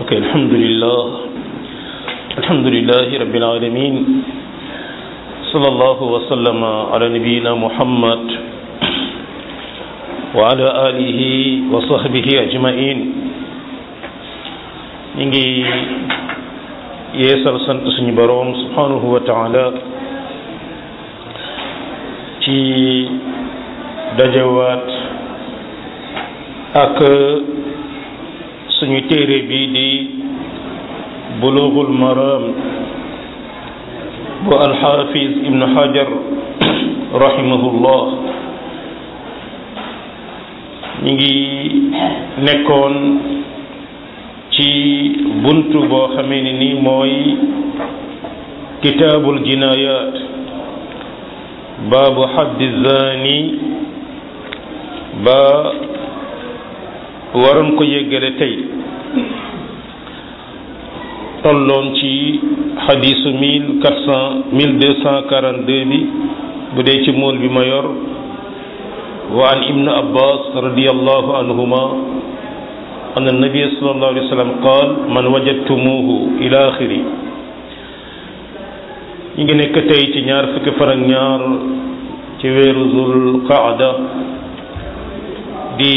ok alhamdulillah alhamdulillahi rabbil alamin sallallahu wa sallama ala nabiyyina muhammad wa ala alihi wa sahbihi ajmain ñi ngi yeesal sant suñu boroom subhanahu wa taala ci dajewaat ak suñu téere bi di bulughul maram bu alxafiz ibn hajar rahimahullah ñi ngi nekkoon ci buntu boo xamee ne ni mooy kitaabul jinayat baabu xaddi zani ba waroon ko yéggale tey tolloon ci xadisu mille quatre cent mille deux cent quarante deux bi bu dee ci mool bi ma yor wa an ibnu abbas radiallahu anhuma an annabiya sallallahu alayhi wa sallam qaal man wajadtumuhu ila axiri ñu ngi nekk tey ci ñaar fukki fan ak ñaar ci weeru zul qaada di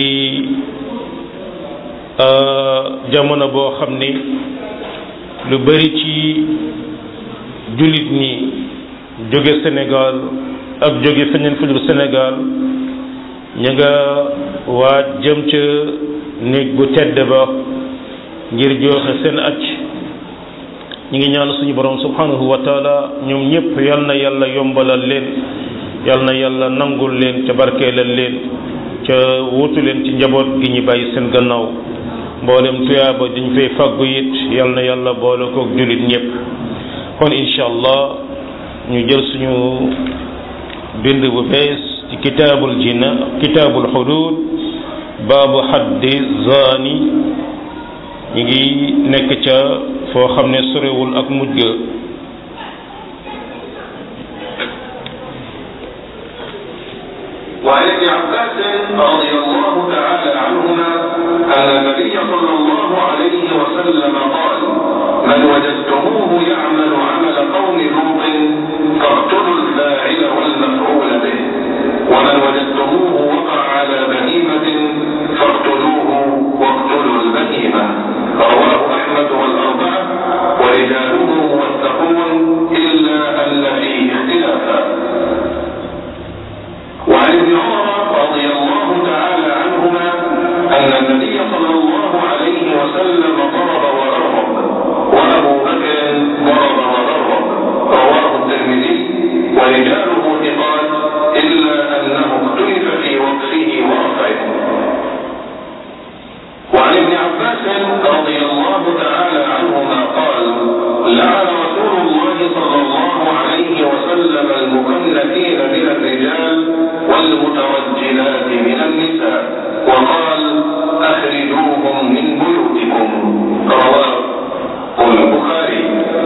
jamono boo xam ni lu bari ci jullit ñi jóge Sénégal ak jóge feneen fu dul Sénégal ña nga waaj jëm ca néeg bu tedd ba ngir joxe seen acc ñi ngi ñaan suñu borom subhanahu wa taala ñoom ñëpp yal na yàlla yombalal leen yal na yàlla nangul leen ca barkeelal leen ca wutu leen ci njaboot gi ñu bàyyi seen gannaaw mboolem tuyaaba dañ fay faggu it yal na yàlla boole kook jullit ñëpp kon incha allah ñu jël suñu bind bu bees ci kitaabul jina kitaabul xudud baabu xaddi zaani ñu ngi nekk ca foo xam ne sorewul ak mujj ga وعن ابن عباس رضي الله تعالى عنهما أن النبي صلى الله عليه وسلم قال من وجدتموه يعمل عمل قوم لوط فاقتلوا الفاعل والمفعول به ومن وجدتموه وقع على بهيمة فاقتلوه واقتلوا البهيمة رواه أحمد والأربعة ورجاله موثقون إلا أن فيه اختلافا وعن ابن عمر رضي الله تعالى عنهما أن النبي صلى الله عليه وسلم ضرب وضرب وأبو بكر ضرب وضرب رواه الترمذي ورجاله ثقات إلا أنه اختلف في وقفه ورفعه وعن ابن عباس رضي الله تعالى عنهما قال لعن رسول الله صلى الله عليه وسلم المكنثين من الرجال والمترجلات من النساء وقال أخرجوهم من بيوتكم رواه البخاري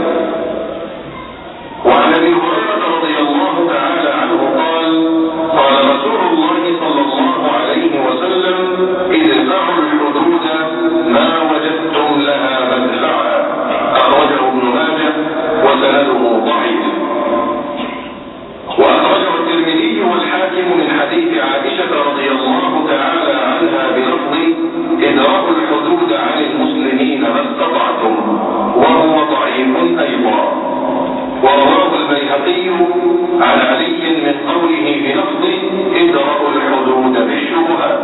وعن ابي هريره رضي الله تعالى عنه قال قال رسول الله صلى الله عليه وسلم ادفعوا الحدود ما وجدتم لها مدفعا اخرجه ابن ماجه وسنده ضعيف واخرجه الترمذي والحاكم من حديث عائشه رضي الله تعالى عنها بلفظ ادراء الحدود عن المسلمين ما استطعتم وهو ضعيف ايضا ورواه البيهقي عن علي من قوله بلفظ ادرأوا الحدود بالشبهات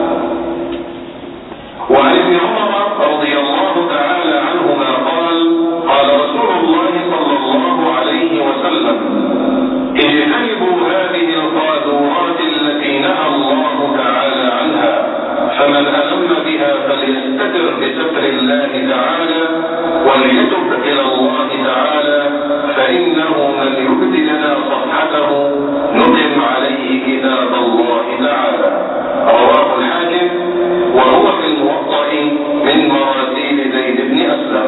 وعن ابن عمر رضي الله تعالى عنهما قال قال رسول الله صلى الله عليه وسلم اجتنبوا هذه القاذورات التي نهى الله تعالى عنها فمن ألم بها فليستتر بستر الله تعالى وليتب إلى الله تعالى فإنه من يبد لنا صفحته نقم عليه كتاب الله تعالى رواه الحاكم وهو في الموطأ من مراسيل زيد بن أسلم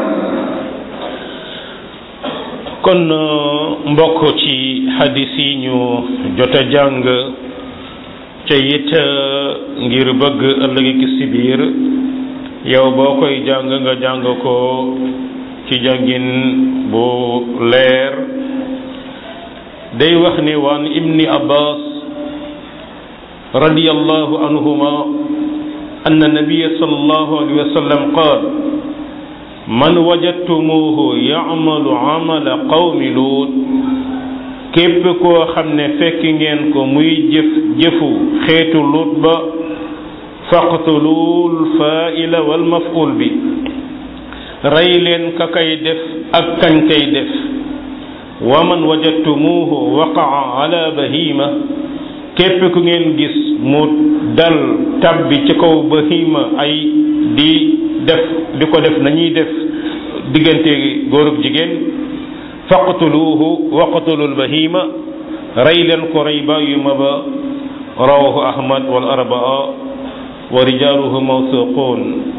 kon mbokk ci xadis yi ñu jot a jàng ca it ngir bëgg ëllëg ki si biir yow boo koy jàng nga jàng ko ci jàngin bu leer day wax ni waan ibni abbas radiyallahu anhuma anna nabiya sallallahu alayhi wa sallam qaal man wajadtumuhu ya'malu amala qawmi luut képp koo xam ne fekk ngeen ko muy jëf jëfu xeetu luut ba faqtulul fa'ila wal maf'ul bi rey leen ka kay def ak kañ kay def wa man wajadtumuhu waqa'a ala bahima képp ku ngeen gis mu dal tabbi ci kaw bahima ay di def di ko def nañuy def diggante góor ak jigéen faqtuluhu waqtulul bahima rey leen ko rey ba yu ma ba rawahu ahmad wal arbaa wa rijaaluhu mawsuqun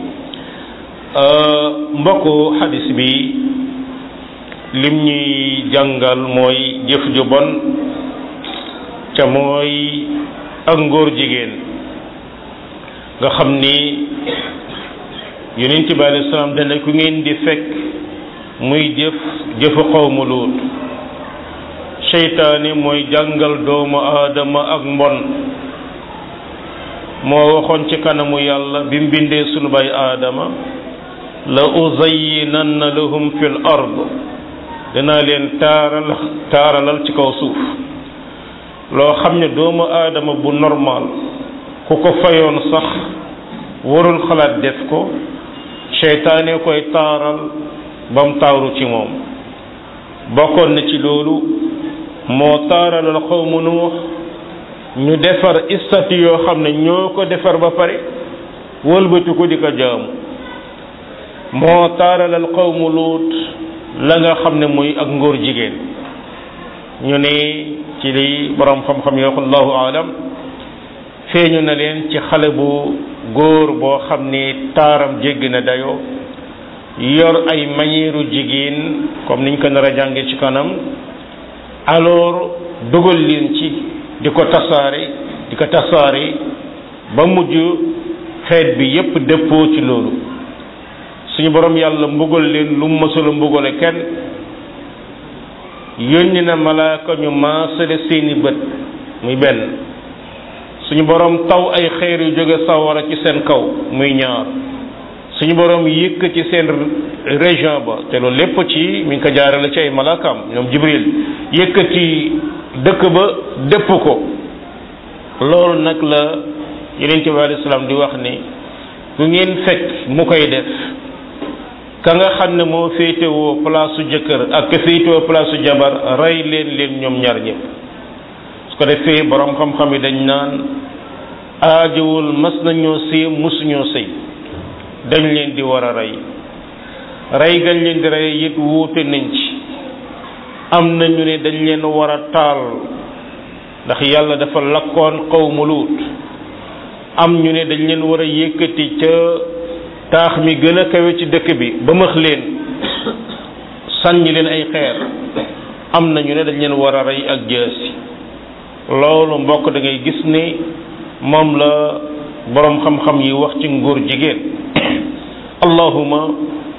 mbokku xadis bi lim ñuy jàngal mooy jëf ju bon ca mooy ak ngóor jigéen nga xam ni yonent bi alayhi salaam dana ku ngeen di fekk muy jëf jëfu xawmu luut seytaane mooy jàngal doomu aadama ak mbon moo waxoon ci kanamu yàlla bi mu bindee sunu bay aadama la uzayyinanna lahum fil ard danaa leen taaral taaralal ci kaw suuf loo xam ne doomu aadama bu normal ku ko fayoon sax warul xalaat def ko seytaane koy taaral ba mu taaru ci moom bokkoon na ci loolu moo taaralal xawmu nuux ñu defar istati yoo xam ne ñoo ko defar ba pare wëlbati ko di ko jaamu moo taaralal xawmu luut la nga xam ne muy ak ngóor jigéen ñu ne ci li borom xam-xam yoo allahu alam feeñu na leen ci xale bu góor boo xam ni taaram jéggi na dayoo yor ay manière jigéen comme niñ ko nar a jànge ci kanam alors dugal leen ci di ko tasaare di ko tasaare ba mujj xeet bi yépp dëppoo ci loolu suñu borom yàlla mbugal leen lu mu mësula mbugale kenn yónni na malaaka ñu maasale seeni bët muy benn suñu borom taw ay xeer yu jóge sawara ci seen kaw muy ñaar suñu borom yëkk ci seen région ba te loolu lépp ci mi ngi ko jaarale ci ay malaakaam ñoom jibril yëkkati dëkk ba dëpp ko loolu nag la yonente bi alayhi salaam di wax ni ku ngeen fekk mu koy def ka nga xam ne moo féetewoo place su jëkkër ak ka féetewoo place su jabar rey leen leen ñoom ñaar ñëpp su ko defee borom xam-xam yi dañ naan aajowul mas nañoo sëy musuñoo sëy dañ leen di war a rey rey gañ leen di rey it wuute nañ ci am na ñu ne dañ leen war a taal ndax yàlla dafa lakkoon qawmu luut am ñu ne dañ leen war a yëkkati ca taax mi gën a kawe ci dëkk bi ba max leen sànni leen ay xeer am na ñu ne dañ leen war a rey ak jaasi loolu mbokk da ngay gis ni moom la boroom xam-xam yi wax ci nguur jigéen allahuma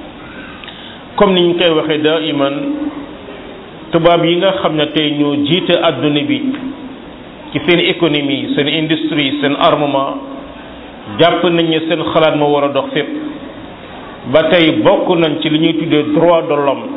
comme ni ñu koy waxee daa iman tubaab yi nga xam ne tey ñoo jiite àdduna bi ci seen économie seen industrie seen armement jàpp nañ ne seen xalaat moo war a dox fépp ba tey bokk nañ ci li ñuy tuddee droit de l'homme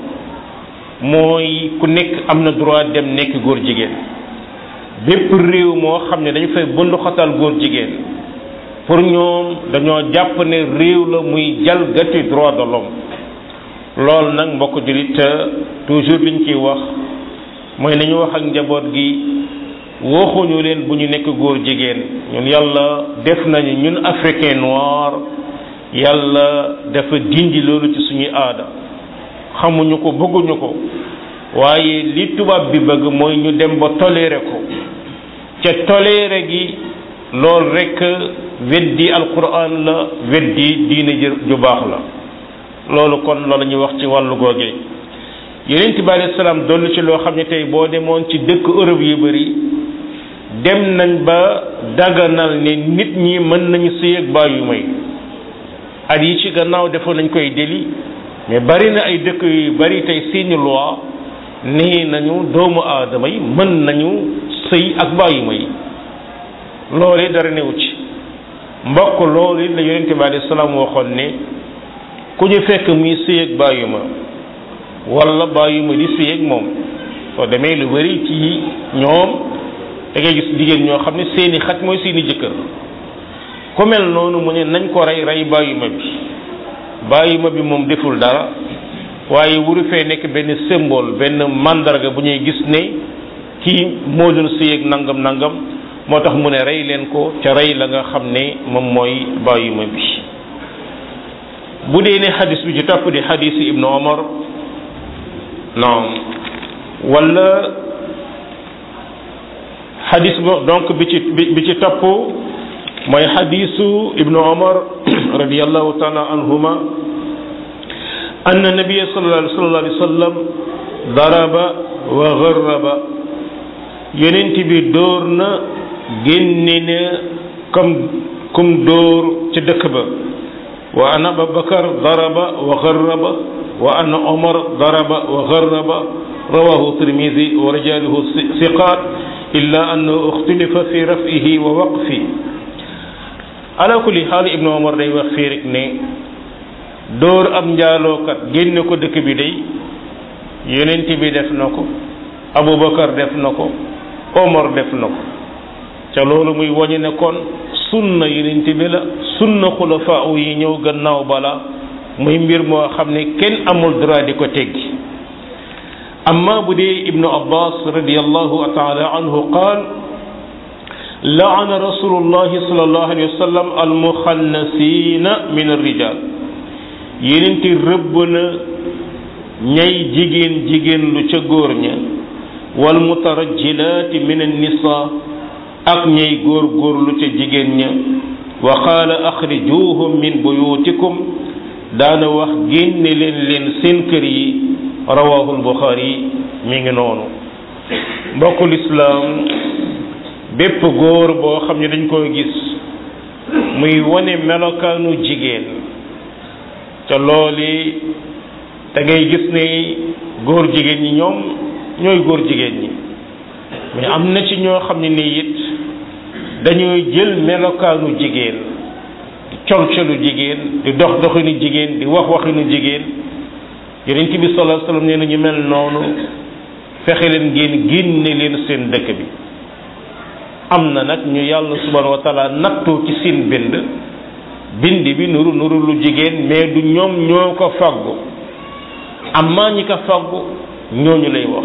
mooy ku nekk am na droit dem nekk góor jigéen bépp réew moo xam ne dañu fay bundu xatal góor jigéen pour ñoom dañoo jàpp ne réew la muy jalgati droit de l'homme loolu nag mbokk jullit toujours liñ ciy wax mooy nañu wax ak njaboot gi waxuñu leen bu ñu nekk góor jigéen ñun yàlla def nañu ñun africain noir yàlla dafa dindi loolu ci suñuy aada xamuñu ko bëgguñu ko waaye li tubaab bi bëgg mooy ñu dem ba toléré ko ca toléré gi loolu rekk weddi alquran la weddi diine ju baax la loolu kon loolu ñuy wax ci wàllu googee yonent bi alayhi salaam dollu ci loo xam ne tey boo demoon ci dëkk Europe yu bari dem nañ ba daganal ne nit ñi mën nañu sëy ak baay yu may at yi ci gannaaw defoon nañ koy délit mais bari na ay dëkk yu bari tey seeni loi nii nañu doomu aadama yi mën nañu sëy ak bàyyima yi loolu dara newu ci mbokk loolu la yonente bi alayhi salaam waxoon ne ku ñu fekk muy sëy ak bàyyima wala bàyyima di sëy ak moom soo demee lu bari ci ñoom da ngay gis jigéen ñoo xam ne seeni xaj mooy seeni jëkkër ku mel noonu mu ne nañ ko rey rey bàyyima bi bàyyima bi moom deful dara waaye wuru fee nekk benn symbole benn mandarga bu ñuy gis ne kii moo doon sëy ak nangam nangam moo tax mu ne rey leen ko ca rey la nga xam ne moom mooy bàyyima bi bu dee ne xadis bi ci topp di xadisi ibnu omar non wala xadis bo donc bi ci bi ci topp mooy xadisu ibnu omar radiallahu taala anhuma أن النبي صلى الله عليه وسلم ضرب وغرب yonent bi dóor na génne na comme comme dóor ca dëkk ba wa an abubakar daraba wa garraba wa an omar daraba wa garraba rawahu tirmidi wa rijaluhu siqat illa annahu ixtilifa fi rafihi wa waqfi ala kulli xaal ibnu omar day wax fii rek ne dóor ab njaalookat génne ko dëkk bi day yonent bi def na ko abubakar def na ko omar def na ko ca loolu muy wañu ne kon sunna yonent bi la sunna xulafaa yi ñëw gannaaw bala muy mbir moo xam ne kenn amul droit di ko teggi amma bu dee ibnu abbas radiallahu taala anhu qaal laana rasulullahi sallallahu alayhi wa sallam almuxannasina min arrijal yonent rëbb na ñay jigéen jigéen lu ca góor ña wal mutarajjilaati min annisa ak ñay góor góorlu ca jigéen ña wa qaala axrijuhum min buyutikum daana wax génne leen leen seen kër yi rawahu lbuxaari mi ngi noonu mbokkul islaam bépp góor boo xam ne dañ koy gis muy wone melokaanu jigéen te looli da ngay gis ne góor jigéen ñi ñoom ñooy góor jigéen ñi mais am na ci ñoo xam ne nii it dañuy jël melokaanu jigéen di colcolu jigéen di dox doxinu jigéen di wax waxinu jigéen yonent bi sallallahu alayhi wasallam nee na ñu mel noonu fexe leen ngeen génne leen seen dëkk bi am na nag ñu yàlla subhanahu wa taala nattoo ci seen bind bind bi nuru nuru lu jigéen mais du ñoom ñoo ko faggu amma ñi ko faggu ñooñu lay wax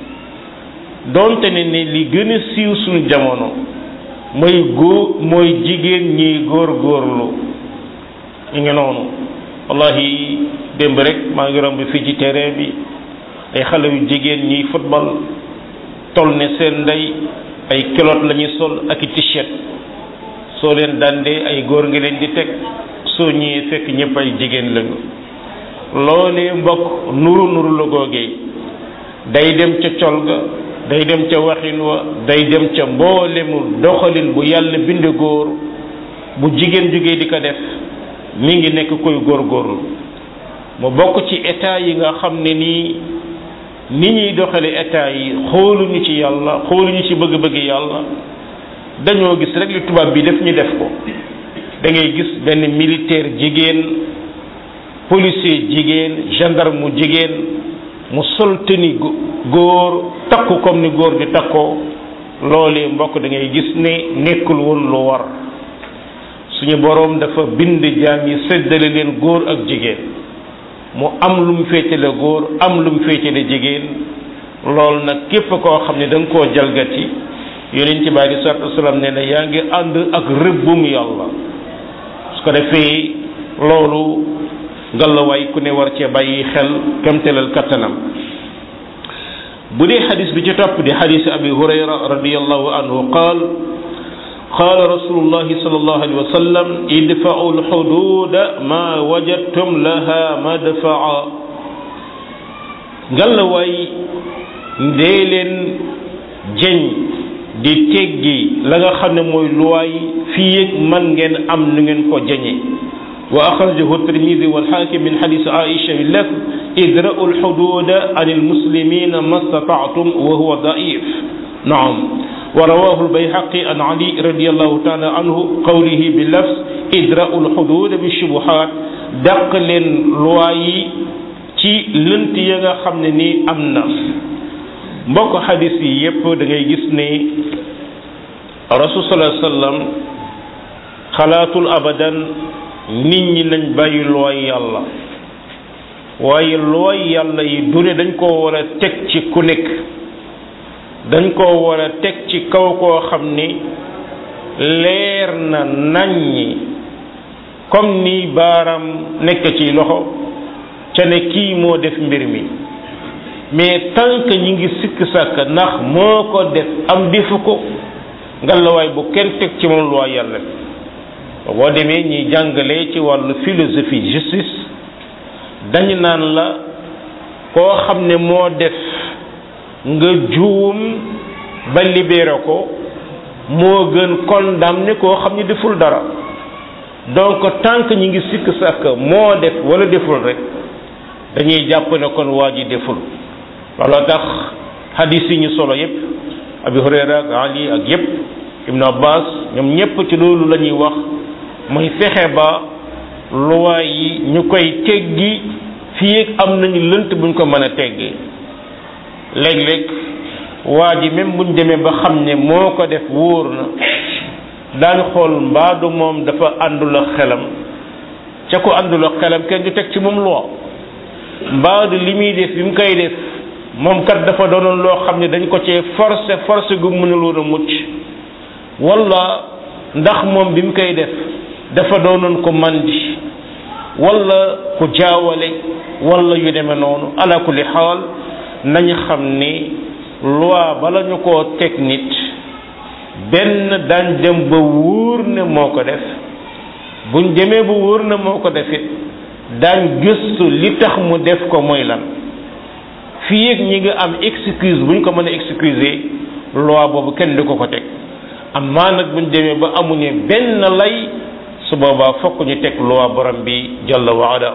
donte ne ne li gën a siiw suñu jamono mooy góor mooy jigéen ñiy góor góorlu ñu ngi noonu wallahi démb rek maa ngi romb fii ci terrain bi ay xale yu jigéen ñiy football toll ne seen ndey ay kilot la ñuy sol ak i t-shirt soo leen dandee ay góor ngi leen di teg soo ñëwee fekk ñëpp ay jigéen lañu loolee mbokk nuru nuru la googee day dem ca col ga day dem ca waxin wa day dem ca mboolemu doxalin bu yàlla bind góor bu jigéen jógee di ko def mi ngi nekk koy góorgóorlu mu bokk ci état yi nga xam ne nii ni ñuy doxale état yi xooluñu ci yàlla xooluñu ci bëgg-bëgg yàlla dañoo gis rek li tubaab bi def ñu def ko da ngay gis benn militaire jigéen policier jigéen gendarme mu jigéen mu sol tenue góor takku comme ni góor di takkoo loolee mbokk da ngay gis ne nekkul woon lu war suñu boroom dafa bind jaam yi séddale leen góor ak jigéen mu am lu mu féetale góor am lu mu féetale jigéen loolu nag képp koo xam ne da nga koo jalgati yonent bi alei salatu wasalaam nee na yaa ngi ànd ak rëbbum yàlla su ko defee loolu ngalawaay ku ne war cee bàyyi xel kemtelal kattanam bu dee xadis bi ci topp di xadis abi hurayra radiallahu anhu qaal قال رسول الله صلى الله عليه وسلم ادفعوا الحدود ما وجدتم لها مدفعا ngalla waay ndee leen jeñ di teggi la nga xam ne mooy luwaay fii yëg man ngeen am nu ngeen ko jeñe wa axrajahu tirmidi walxaakim min xadis aisha bi lafz idra'u lxududa an almuslimina ma stataatum wa huwa daif naam wa rawahu albayhaqi an ali radiallahu taala anhu qawlihi bi lafz idra'u lxududa bi shubuhat dàq leen loi yi ci lënt ya nga xam ne nii am na mbokk xadis yi yépp da ngay gis ne rasul sallallahu alayhi wasallam xalaatul abadan nit ñi nañ bàyyi looy yàlla waaye looy yàlla yi du ne dañ koo war a teg ci ku nekk dañ koo war a teg ci kaw koo xam ni leer na naññi comme ni baaram nekk ci loxo ca ne kii moo def mbir mi mais tant que ñi ngi sikk sàkk ndax moo ko def am defu ko ngalawaay bu kenn teg ci moom loi yàlla boo demee ñuy jàngale ci wàllu philosophie justice dañu naan la koo xam ne moo def nga juum ba libéré ko moo gën condamné koo xam ne deful dara donc tant que ñi ngi sikk sàkk moo def wala deful rek dañuy jàpp ne kon waa ji deful looloo tax hadis yi ñu solo yépp abi hurayra ak ali ak yépp ibnu abbas ñoom ñépp ci loolu la ñuy wax mooy fexe ba loi yi ñu koy teggi fii ak am nañu lënt buñ ko mën a teggee léeg-léeg waa ji même buñ demee ba xam ne moo ko def wóor na daañu xool mbaadu moom dafa àndul ak xelam ca ko àndul ak xelam kenn du teg ci moom loi mbaadu li muy def bi mu koy def moom kat dafa doonoon loo xam ne dañ ko cee forcé forcé gu mënuloon a mucc wala ndax moom bi mu koy def dafa doonoon ko mandi wala ku jaawale wala yu demee noonu ala kulli xaal nañu xam ni loi bala ñu koo teg nit benn daañ dem ba wóor ne moo ko def buñ demee ba wóor ne moo ko def it daañ gëstu li tax mu def ko mooy lan fii ak ñi nga am excuse buñ ko mën a excuser loi boobu kenn du ko ko teg amaa nag buñ demee ba amuñu benn lay su boobaa fokk ñu teg loi borom bi jalla wa ala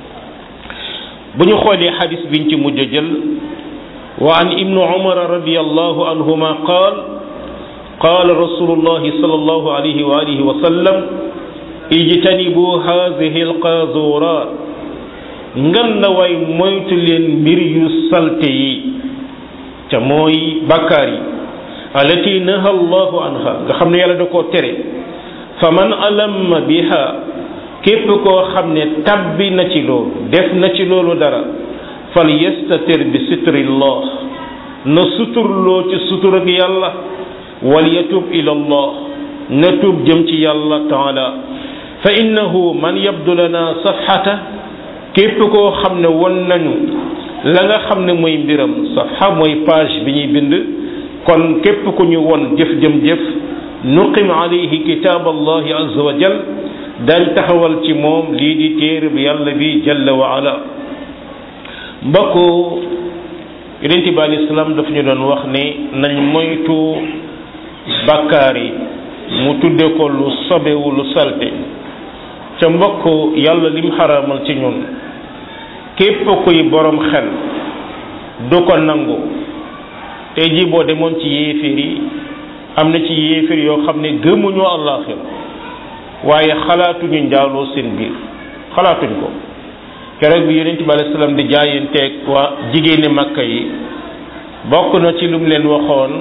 bu ñu xoolee xadis biñ ci mujj jël wa an ibnu umar radiallahu anhuma qaal qaal rasulullahi sallallahu alayhi wa alihi wa sallam ijtanibu haadihi alqazurat ngan la way moytu leen mbir yu salte yi ca mooy bàkkaar yi alati naha allahu anha nga xam ne yàlla da koo tere fa man alamma biha képp koo xam ne tabbi na ci loolu def na ci loolu dara fal yastatir bi sitrillah na suturloo ci sutur ak yàlla wal yatub ila allah na tub jëm ci yàlla taala fa innahu man yabdu lana safxata képp koo xam ne won nañu la nga xam ne mooy mbiram safxa mooy page bi ñuy bind kon képp ku ñu won jëf jëm jëf nuqim alayhi kitaab allahi azza wa jal dañ taxawal ci moom lii di téere bi yàlla bi jalla wa ala mbokk yonent bi alayhi salaam daf ñu doon wax ne nañ moytu bàkkaar yi mu tudde ko lu sobewu lu salte ca mbokk yàlla lim xaraamal ci ñun képp kuy borom xel du ko nangu tey jii boo demoon ci yéeféer yi am na ci yéeféer yoo xam ne gëmuñu àllaaxir waaye xalaatuñu njaaloo seen biir xalaatuñ ko keroog bi yonent bi alayhi salaam di jaayanteeg waa jigéeni makka yi bokk na ci lu mu leen waxoon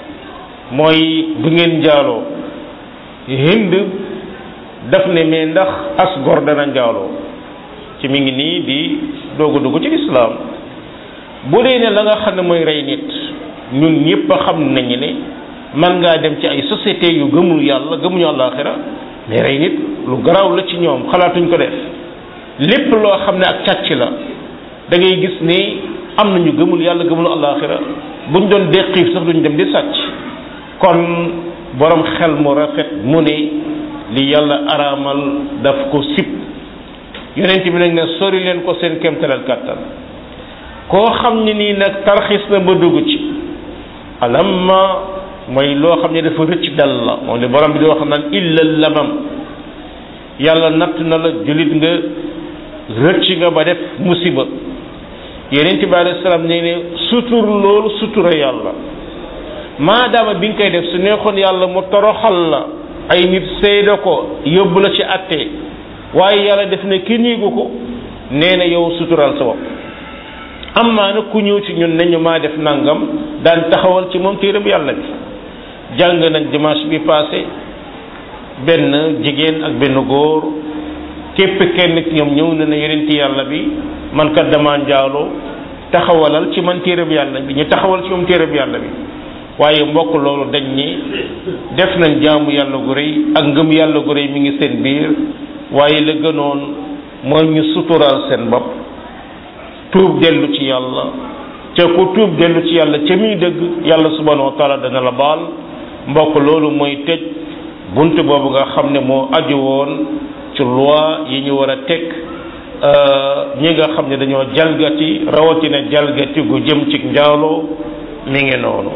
mooy du ngeen njaaloo hind daf ne mais ndax as gor dana njaaloo ci mi ngi nii di doogu dugg ci lislaam bu dee ne la nga xam ne mooy rey nit ñun ñëpp a xam nañu ne man ngaa dem ci ay société yu gëmul yàlla gëmuñu àllaaxira mais rey nit lu garaaw la ci ñoom xalaatuñ ko def lépp loo xam ne ak càcc la da ngay gis ni am nañu gëmul yàlla gëmul àllaaxira buñ doon deqiif sax duñ dem di sàcc kon borom xel mu rafet mu ne li yàlla araamal daf ko sib yonent bi nag ne sori leen ko seen kéemtalal kàttan koo xam ne nii nag tarxis na ba dugg ci alamma mooy loo xam ne dafa rëcc dal la moom li borom bi di wax naan illa lamam yàlla natt na la jullit nga rëcc nga ba def musiba yonent bi alayhi salaam nee ne sutur loolu sutura yàlla maadaama bi nga koy def su neexoon yàlla mu toroxal la ay nit seede ko yóbbu la ci atte waaye yàlla def ne kenn yéegu ko nee na yow sutural sa bopp am maa nag ku ñëw ci ñun nañu maa def nangam daan taxawal ci moom téereb yàlla bi jàng nañ dimanche bi passé benn jigéen ak benn góor képp kenn ci ñoom ñëw na ne yonenti yàlla bi man kat dama njaaloo taxawalal ci man téereb yàlla bi ñu taxawal ci moom téereb yàlla bi waaye mbokk loolu dañ ni def nañ jaamu yàlla gu rëy ak ngëm yàlla gu rëy mi ngi seen biir waaye la gënoon mooy ñu suturaal seen bopp tuub dellu ci yàlla ca ku tuub dellu ci yàlla ca muy dëgg yàlla subhanahu wa taala dana la baal mbokk loolu mooy tëj bunt boobu nga xam ne moo aju woon ci loi yi ñu war a teg ñi nga xam ne dañoo jalgati rawatina jalgati gu jëm ci njaaloo mi ngi noonu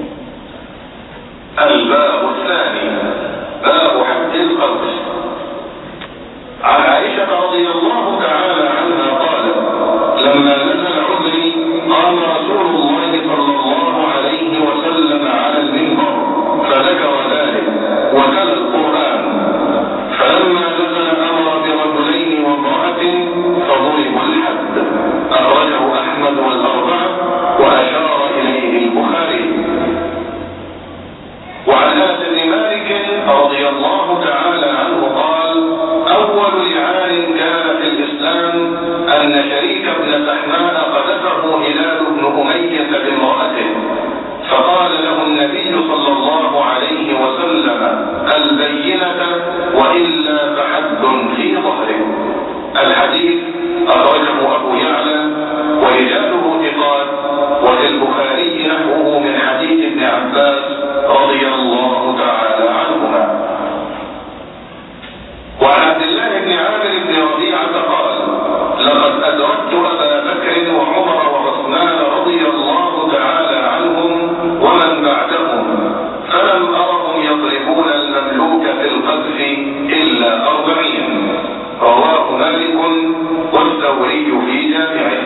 الباب الثاني باب حد القذف عن عائشة رضي الله تعالى عنها قالت لما نزل عذري قام رسول الله صلى الله عليه وسلم على المنبر فذكر ذلك وتلا القرآن فلما نزل أمر برجلين وامرأة فضربوا الحد أخرجه أحمد والأربعة وأشار إليه البخاري وعن انس بن مالك رضي الله تعالى عنه قال اول لعان كان في الاسلام ان شريك بن سحماء قذفه هلال بن اميه بامراته فقال له النبي صلى الله عليه وسلم البينه والا فحد في ظهره الحديث اخرجه ابو يعلى ورجاله ثقات وفي البخاري نحوه من حديث ابن عباس رضي الله تعالى عنهما وعن عبد الله بن عامر بن ربيعة قال لقد أدركت أبا بكر وعمر وعثمان رضي الله تعالى عنهم ومن بعدهم فلم أرهم يضربون المملوك في القذف إلا أربعين رواه مالك والثوري في جامعه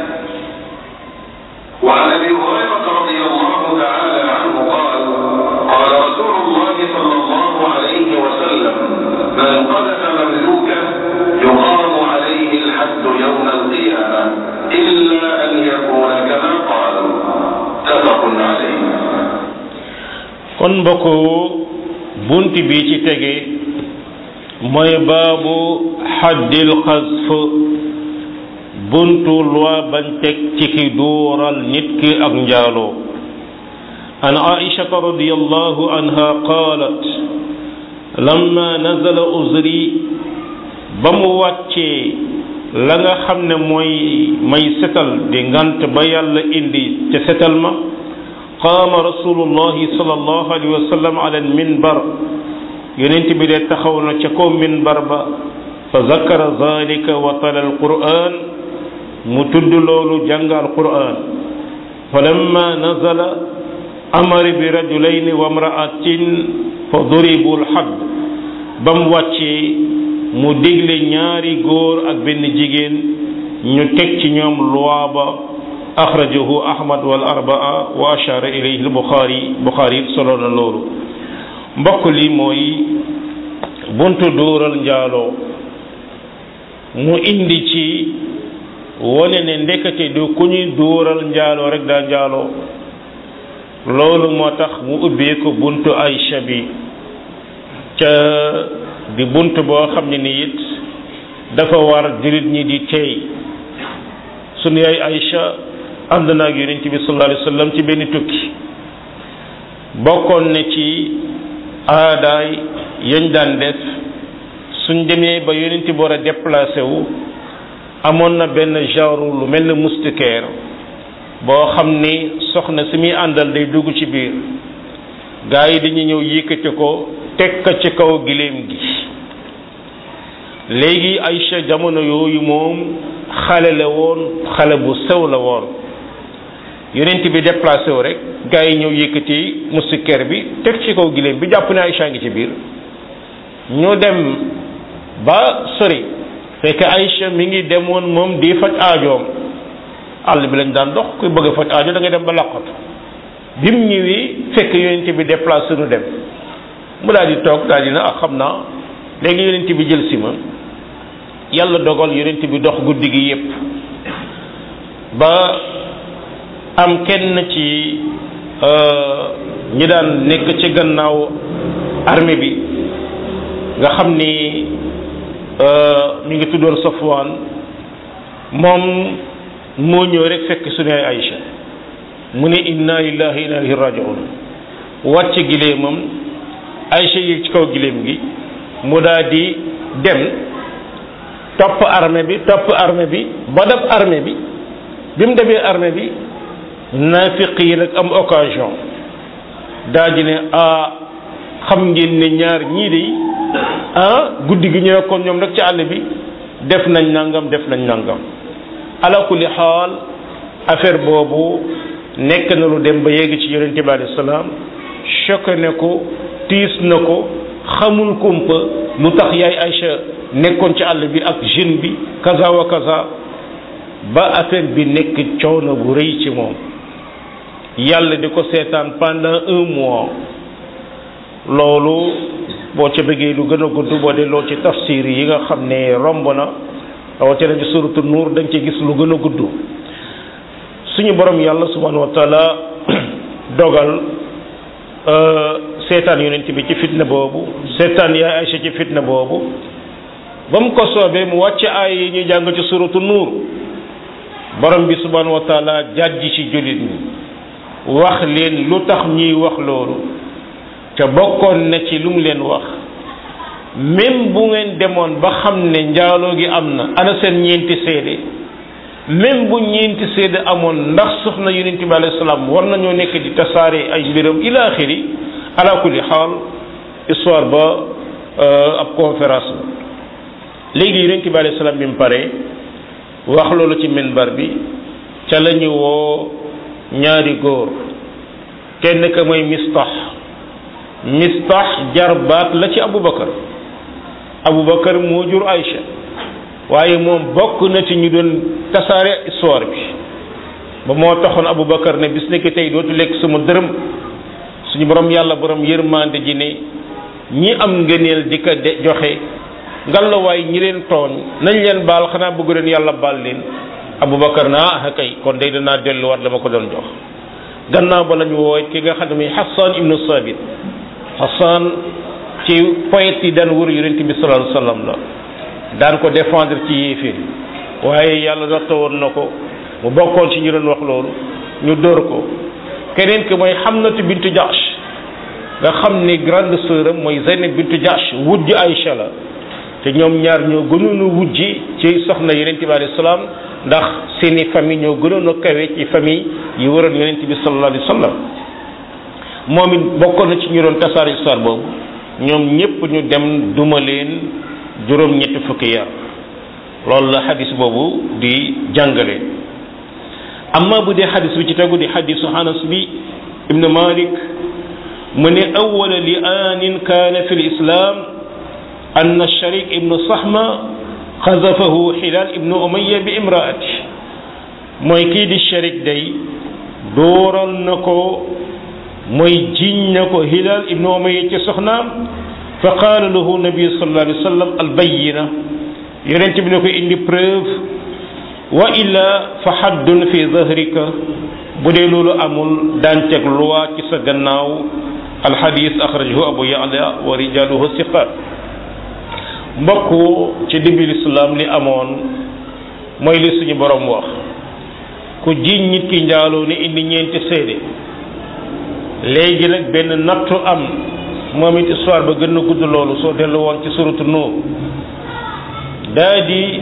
وعن ابي هريره رضي الله تعالى عنه قال قال رسول الله صلى الله عليه وسلم من قذف مملوكا يقام عليه الحد يوم القيامه الا ان يكون كما قال متفق عليه kon mbokk bunt bi ci tege mooy baabu xaddil xasf buntu loi bañ teg ci ki duural nit ki ak njaaloo an aishata radiyallahu anha qalat lamma nazala uzri ba mu wàccee la nga xam ne mooy may setal di ngant ba yàlla indi ca setal ma qaama rasulullahi sallallahu alayhi wa sallam ala alminbar yonent bi de taxaw na ca kaw minbar ba fa zakara zalika wa tala alquran mu tudd loolu jàng alquran falamma nazala amara bi rajulayni wa mraatin fa duribu lxadd ba mu wàccee mu digle ñaari góor ak benn jigéen ñu teg ci ñoom loi ba axrajahu ahmad wal arbaa wa ashara ilayhi lbuxaari buxaari solo na loolu mbokk li mooy buntu dóoral njaaloo mu indi ci wone ne ndekete du ku ñuy dóoral njaaloo rek daa njaaloo loolu moo tax mu ubbee ko buntu Aïcha bi ca di bunt boo xam ne ni it dafa war jullit ñi di tey sunu yaay Aïcha ànd na ak yonent bi sallallahu alayhi wa sallam ci benn tukki bokkoon ne ci aadaay yañ daan def suñ demee ba yonent bi war a déplacé wu amoon na benn genre lu mel ne moustiquaire boo xam ni soxna si muy àndal day dugg ci biir gaa yi dañuy ñëw yëkkati ko teg ko ci kaw giléem gi léegi Aïcha jamono yooyu moom xale la woon xale bu sew la woon yonent bi déplacé wu rek gaa yi ñëw yëkkati moustiquaire bi teg ci kaw giléem bi jàpp ne Aïcha ngi ci biir ñu dem ba sori fekk Aïcha mi ngi demoon moom di faj aajoom àll bi lañ daan dox kuy bëgg a faj aajo da ngay dem ba laqatu bi mu ñëwee fekk yonent bi déplacé nu dem mu daal di toog daal di na ah xam naa léegi yonent bi jël si ma yàlla dogal yonent bi dox guddi gi yépp ba am kenn ci ñi daan nekk ci gannaaw armée bi nga xam ni mi ngi tuddoon Safwaan moom moo ñëw rek fekk suñu ay Aïcha mu ne inna lillahi inna ilayhi raji'un wàcc gileemam Aïcha yi ci kaw gileem gi mu daal di dem topp armée bi topp armée bi ba dab armée bi bi mu demee armée bi naafiq yi nag am occasion daal di ne ah xam ngeen ne ñaar ñii de ah guddi gi ñëwee kon ñoom nag ci àll bi def nañ nangam def nañ nangam ala kulli xaal affaire boobu nekk na lu dem ba yegg ci yonente bi alayhi salaam choqué ne ko tiis na ko xamul kumpa lu tax yaay Aïcha nekkoon ci àll bi ak jeune bi kaza wa kaza ba affaire bi nekk coono bu rëy ci moom yàlla di ko seetaan pendant un mois loolu boo ca bëggee lu gën a gudd boo delloo ci tafsir yi nga xam ne romb na rawatina ci suratu nuur dañ ci gis lu gën a gudd suñu borom yàlla subhanahu wa taala dogal seetaan yonent bi ci fitna boobu seetaan yaay Aïcha ci fitna boobu ba mu ko soobee mu wàcc ay yi ñuy jàng ci suratu nuur borom bi subhanahu wa taala jàjji ci jullit ñi wax leen lu tax ñuy wax loolu te bokkoon na ci lu mu leen wax même bu ngeen demoon ba xam ne njaaloo gi am na ana seen ñeenti seede même bu ñeenti seede amoon ndax soxna yonent bi alayhi salaam war nañoo nekk di tasaare ay mbiram ila axiri ala kulli xaal histoire ba ab conférence la léegi yonent bi alayhi salaam bi mu pare wax loolu ci minbar bi ca la ñu woo ñaari góor kenn ka mooy mistax mistax jarbaat la ci abubakar abubakar moo jur Aïcha waaye moom bokk na ci ñu doon tasaare histoire bi ba moo taxoon abubakar ne bis nekk tey dootu lekk sama dërëm suñu borom yàlla borom yërmande ji ne ñi am ngëneel di ko de joxe ngalawaay ñi leen tooñ nañ leen baal xanaa bëgg leen yàlla baal leen abubakar na ah kay kon day danaa delluwaat la ma ko doon jox gannaaw ba lañu wooy ki nga xam ne muy Hassan ibnu Sabit Hassan ci poète yi daan wër yonent bi sallallahu alayhi wasallam la daan ko défendre ci yéeféer yi waaye yàlla natta woon na ko mu bokkoon ci ñu doon wax loolu ñu dóor ko keneen ki mooy Hamnatu bintu Jahsh nga xam ni grande sœur am mooy Zeynab bintu Jahsh wujj Aïcha la te ñoom ñaar ñoo gënoon a wujji ci soxna yonent bi alayhi salaam ndax seeni famille ñoo gënoon a kawe ci famille yi waroon yonent bi sallallahu alayhi wasallam moom it bokkoon na ci ñu doon tasaare histoire boobu ñoom ñépp ñu dem duma leen juróom ñetti fukki yar loolu la xadis boobu di jàngale amma bu dee xadis bi ci tegu di xadisu Anas bi ibn Malik mu ne awwala li aanin kaana fi lislam anna Sharik ibnu Sahma xazafahu Hilal ibnu Umayya bi imraati mooy kii di Sharik day dooral na ko mooy jiñ na ko Hilal ibnu Umayya ci soxnaam fa qaala lahu nabi sallallahu alayhi wa sallam albayina yonent bi ne ko indi preuve wa illa fa haddun fi zahrika bu dee loolu amul daan teg loi ci sa gannaaw alxadis axrajahu abu ya'la wa rijaluhu siqat mbokk ci début l'islam li amoon mooy li suñu borom wax ku jiñ nit ki njaaloo ni indi ñeenti seede léegi nag benn nattu am moom it histoire ba gën a gudd loolu soo dellu woon ci suratu Nuur daa di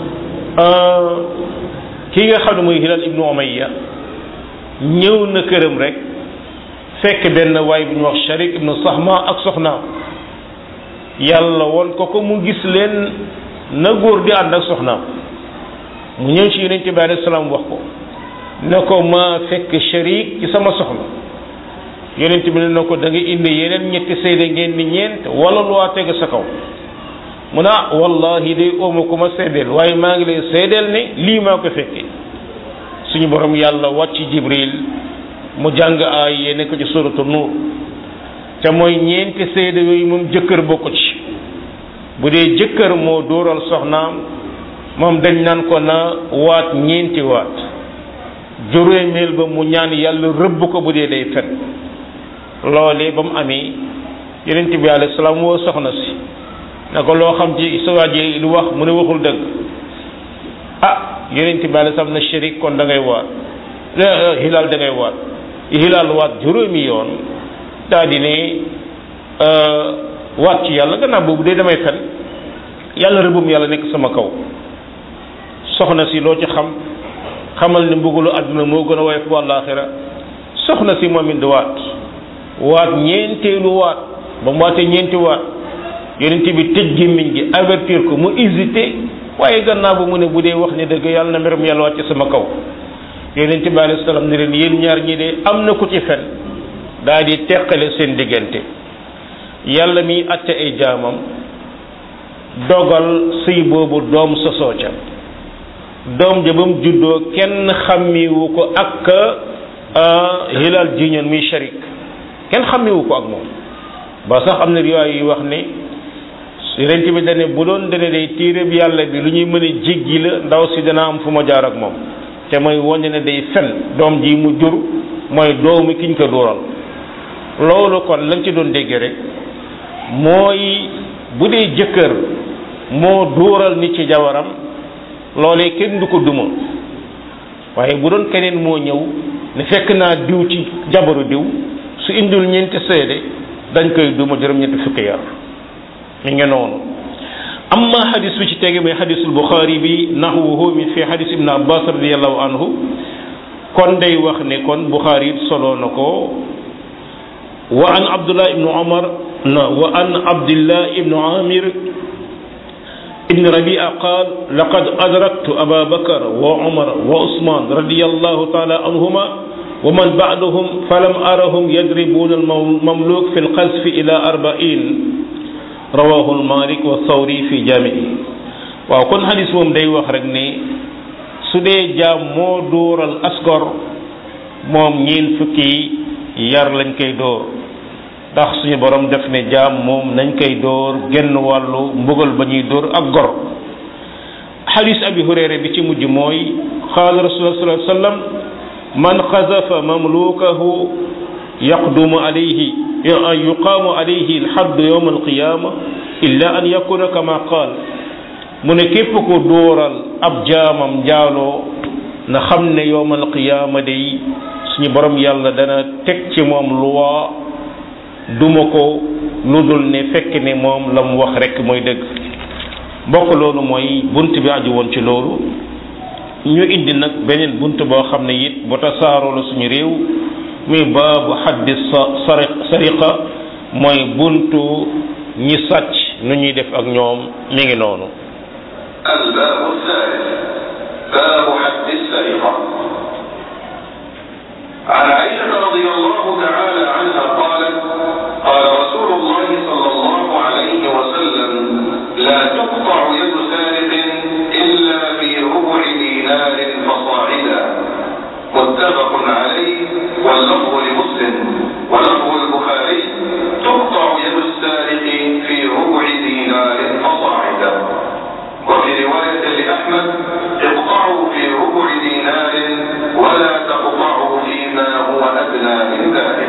kii nga xam ne mooy Hilal ibnu Umayya ñëw na këram rek fekk benn waay bu ñu wax Sharik ibnu Sahma ak soxnaam yàlla won ko ko mu gis leen na góor di ànd ak soxnaam mu ñëw ci yonente bi alayhi salaam wax ko ne ko ma fekk Sharik ci sama soxna yonent bi ne na ko da nga indi yeneen ñetti seede ngeen ni ñeent wala lu waa teg sa kaw mu ne ah wallahi day ooma ku ma seedeel waaye maa ngi lay seedeel ne lii maa ko fekkee suñu borom yàlla wàcc jibril mu jàng aay yee nekk ci suratu nuur te mooy ñeenti seede yooyu moom jëkkër bokku ci bu dee jëkkër moo dóoral soxnaam moom dañ naan ko na waat ñeenti waat juróomeel ba mu ñaan yàlla rëbb ko bu dee day fen loolee ba mu amee yonent bi alayhi salaam woo soxna si na ko loo xam ci sa waajee lu wax mu ne waxul dëgg ah yonent bi alayhi salaam na shérif kon da ngay waat hilaal da ngay waat hilaal waat juróomi yoon daa di ne waat ci yàlla gannaaw boobu dee damay fen yàlla rëbbum yàlla nekk sama kaw soxna si loo ci xam xamal ne mbugalu àdduna moo gën a woyof bu àllaaxira soxna si moom it di waat waat ñeenteelu waat ba mu waatee ñeenti waat yonent bi tëj gémmiñ gi avertir ko mu hésité waaye gannaaw ba mu ne bu dee wax ne dëgg yàlla na mbiram yàlla wàcc sama kaw yonent bi alayhi salaam ne leen yéen ñaar ñi de am na ku ci fen daa di teqale seen diggante yàlla mi atte ay jaamam dogal sëy boobu doom sosoo ca doom ja ba mu juddoo kenn xàmmiwu ko ak hilal jiñoon muy sharik kenn xàmmiwu ko ak moom ba sax am na riwaay yu wax ne yonent bi dane bu doon dane day téere bi yàlla bi lu ñuy mën a jéggi la ndaw si dana am fu ma jaar ak moom te mooy wane ne day fen doom ji mu jur mooy doomu kiñ ko dóoral loolu kon lañ ci doon déggee rek mooy bu dee jëkkër moo dóoral nit ci jawaram loolee kenn du ko duma waaye bu doon keneen moo ñëw ne fekk naa diw ci jabaru diw su indul ñeenti seede dañ koy duma juróom-ñetti fukki yar mi ngi noonu amma hadis bi ci tege mooy hadisul buxaari bi nahwuhu min fi hadis ibn abbas radiallahu anhu kon day wax ne kon buxaari it solo na ko wa an abdullah ibnu umar na wa an abdillah ibnu amir ibn rabia qaal laqad adraktu aba bakar wa umar wa usman radiallahu taala anhuma wa man ba'dahum falam arahum yadribuna almamluk fi lqasfi ila arba'in rawahu malik wa sawri fi jami'i waaw kon hadis moom day wax rek ne su dee jaam moo dóoral asgor moom ñeen fukki yar lañ koy dóor ndax suñu borom def ne jaam moom nañ koy dóor genn wàllu mbugal ba ñuy dóor ak gor hadis abi hurayra bi ci mujj mooy qaala rasulullah sallallahu alayhi wasallam man xazafa mamlukahu yaqdumu alayhi yuqaamu alayhi alxadd yowma alqiyama illa an yakuna kama qaal mu ne képp ko dóoral ab jaamam njaaloo na xam ne yowma alqiyama day suñu borom yàlla dana teg ci moom luwaa duma ko lu dul ne fekk ne moom la mu wax rek mooy dëgg mbokk loolu mooy bunt bi aju woon ci loolu ñu indi nag beneen bunt boo xam ne it bu tasaaroo la suñu réew muy baabu xaddi sari sariqa mooy buntu ñi sàcc nu ñuy def ak ñoom mi ngi noonu الباب الثالث باب حد السرقة عن عائشة رضي الله تعالى عنها قالت قال رسول الله صلى الله عليه وسلم لا تقطع يد سارق إلا في ربع دينار فصاعدا متفق عليه واللفظ لمسلم ولفظ البخاري تقطع يد السارق في ربع دينار فصاعدا وفي رواية لأحمد اقطعوا في ربع دينار ولا تقطعوا فيما هو أدنى من ذلك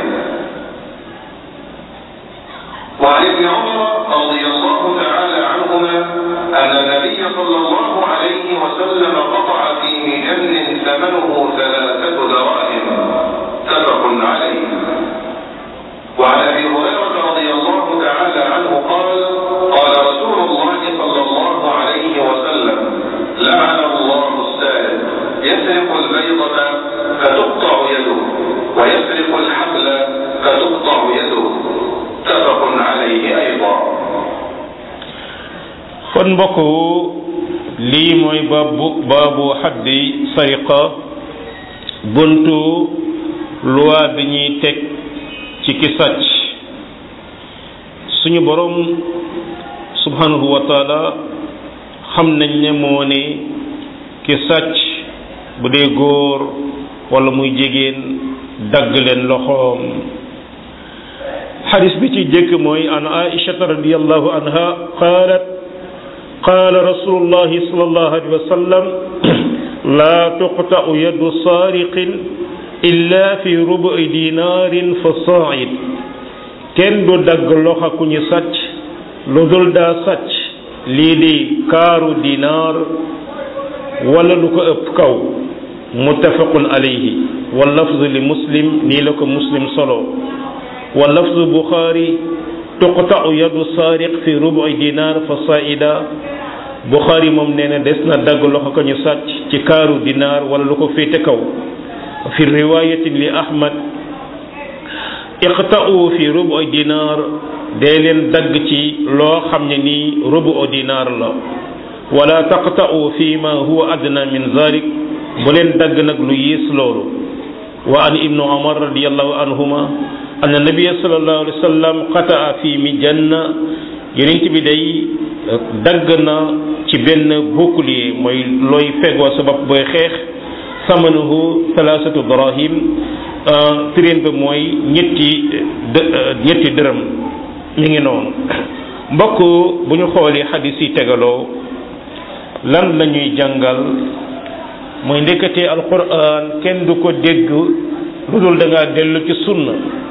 وعن ابن عمر رضي الله تعالى عنهما أن النبي صلى الله عليه وسلم قطع في مجن ثمنه ثلاثة دراهم متفق عليه وعن ابي هريره رضي الله تعالى عنه قال قال رسول الله صلى الله عليه وسلم لعن الله السارق يسرق البيضة فتقطع يده ويسرق الحبل فتقطع يده متفق عليه ايضا kon mbokk lii mooy baabu baabu xaddi sariqa buntu loi bi ñuy teg ci ki sàcc suñu borom subhanahu wa taala xam nañ ne moo ne ki sàcc bu dee góor wala muy jigéen dagg leen loxoom xadis bi ci jëkk mooy an aishata radiallahu anha qaalat qaala rasulullahi sallallahu alayhi wa sallam laa tuqta'u yadu saariqin illa fi rubu'i dinaarin fa saa'id kenn du dagg loxo ku ñu sàcc lu dul daa sàcc lii di kaaru dinaar wala lu ko ëpp kaw muttafaqun alayhi wa lafzu li muslim nii la ko muslim solo wa lafzu buxaari tuqta'u yadu saariq fi rubu'i dinaar fa saa'ida buxaari moom nee na des na dagg loxo ko ñu sàcc ci kaaru dinaar wala lu ko féete kaw fi riwaayatin li ahmad iqta'u fi rubu dinaar dee leen dagg ci loo xam ne nii rubu dinaar la wala taqta'u fi ma huwa adna min zalik bu leen dagg nag lu yées loolu wa an ibnu umar radiyallahu anhuma anna nabiyya sallallahu alayhi wa sallam qata'a fi mijanna yonent bi day dagg na ci benn bouclier mooy looy fegoo sa bopp booy xeex samanuhu thalathatu darahim prix ba mooy ñetti ñetti dërëm mi ngi noonu mbokk bu ñu xoolee xadis yi tegaloo lan la ñuy jàngal mooy ndeketee alquran kenn du ko dégg lu dul da ngaa dellu ci sunna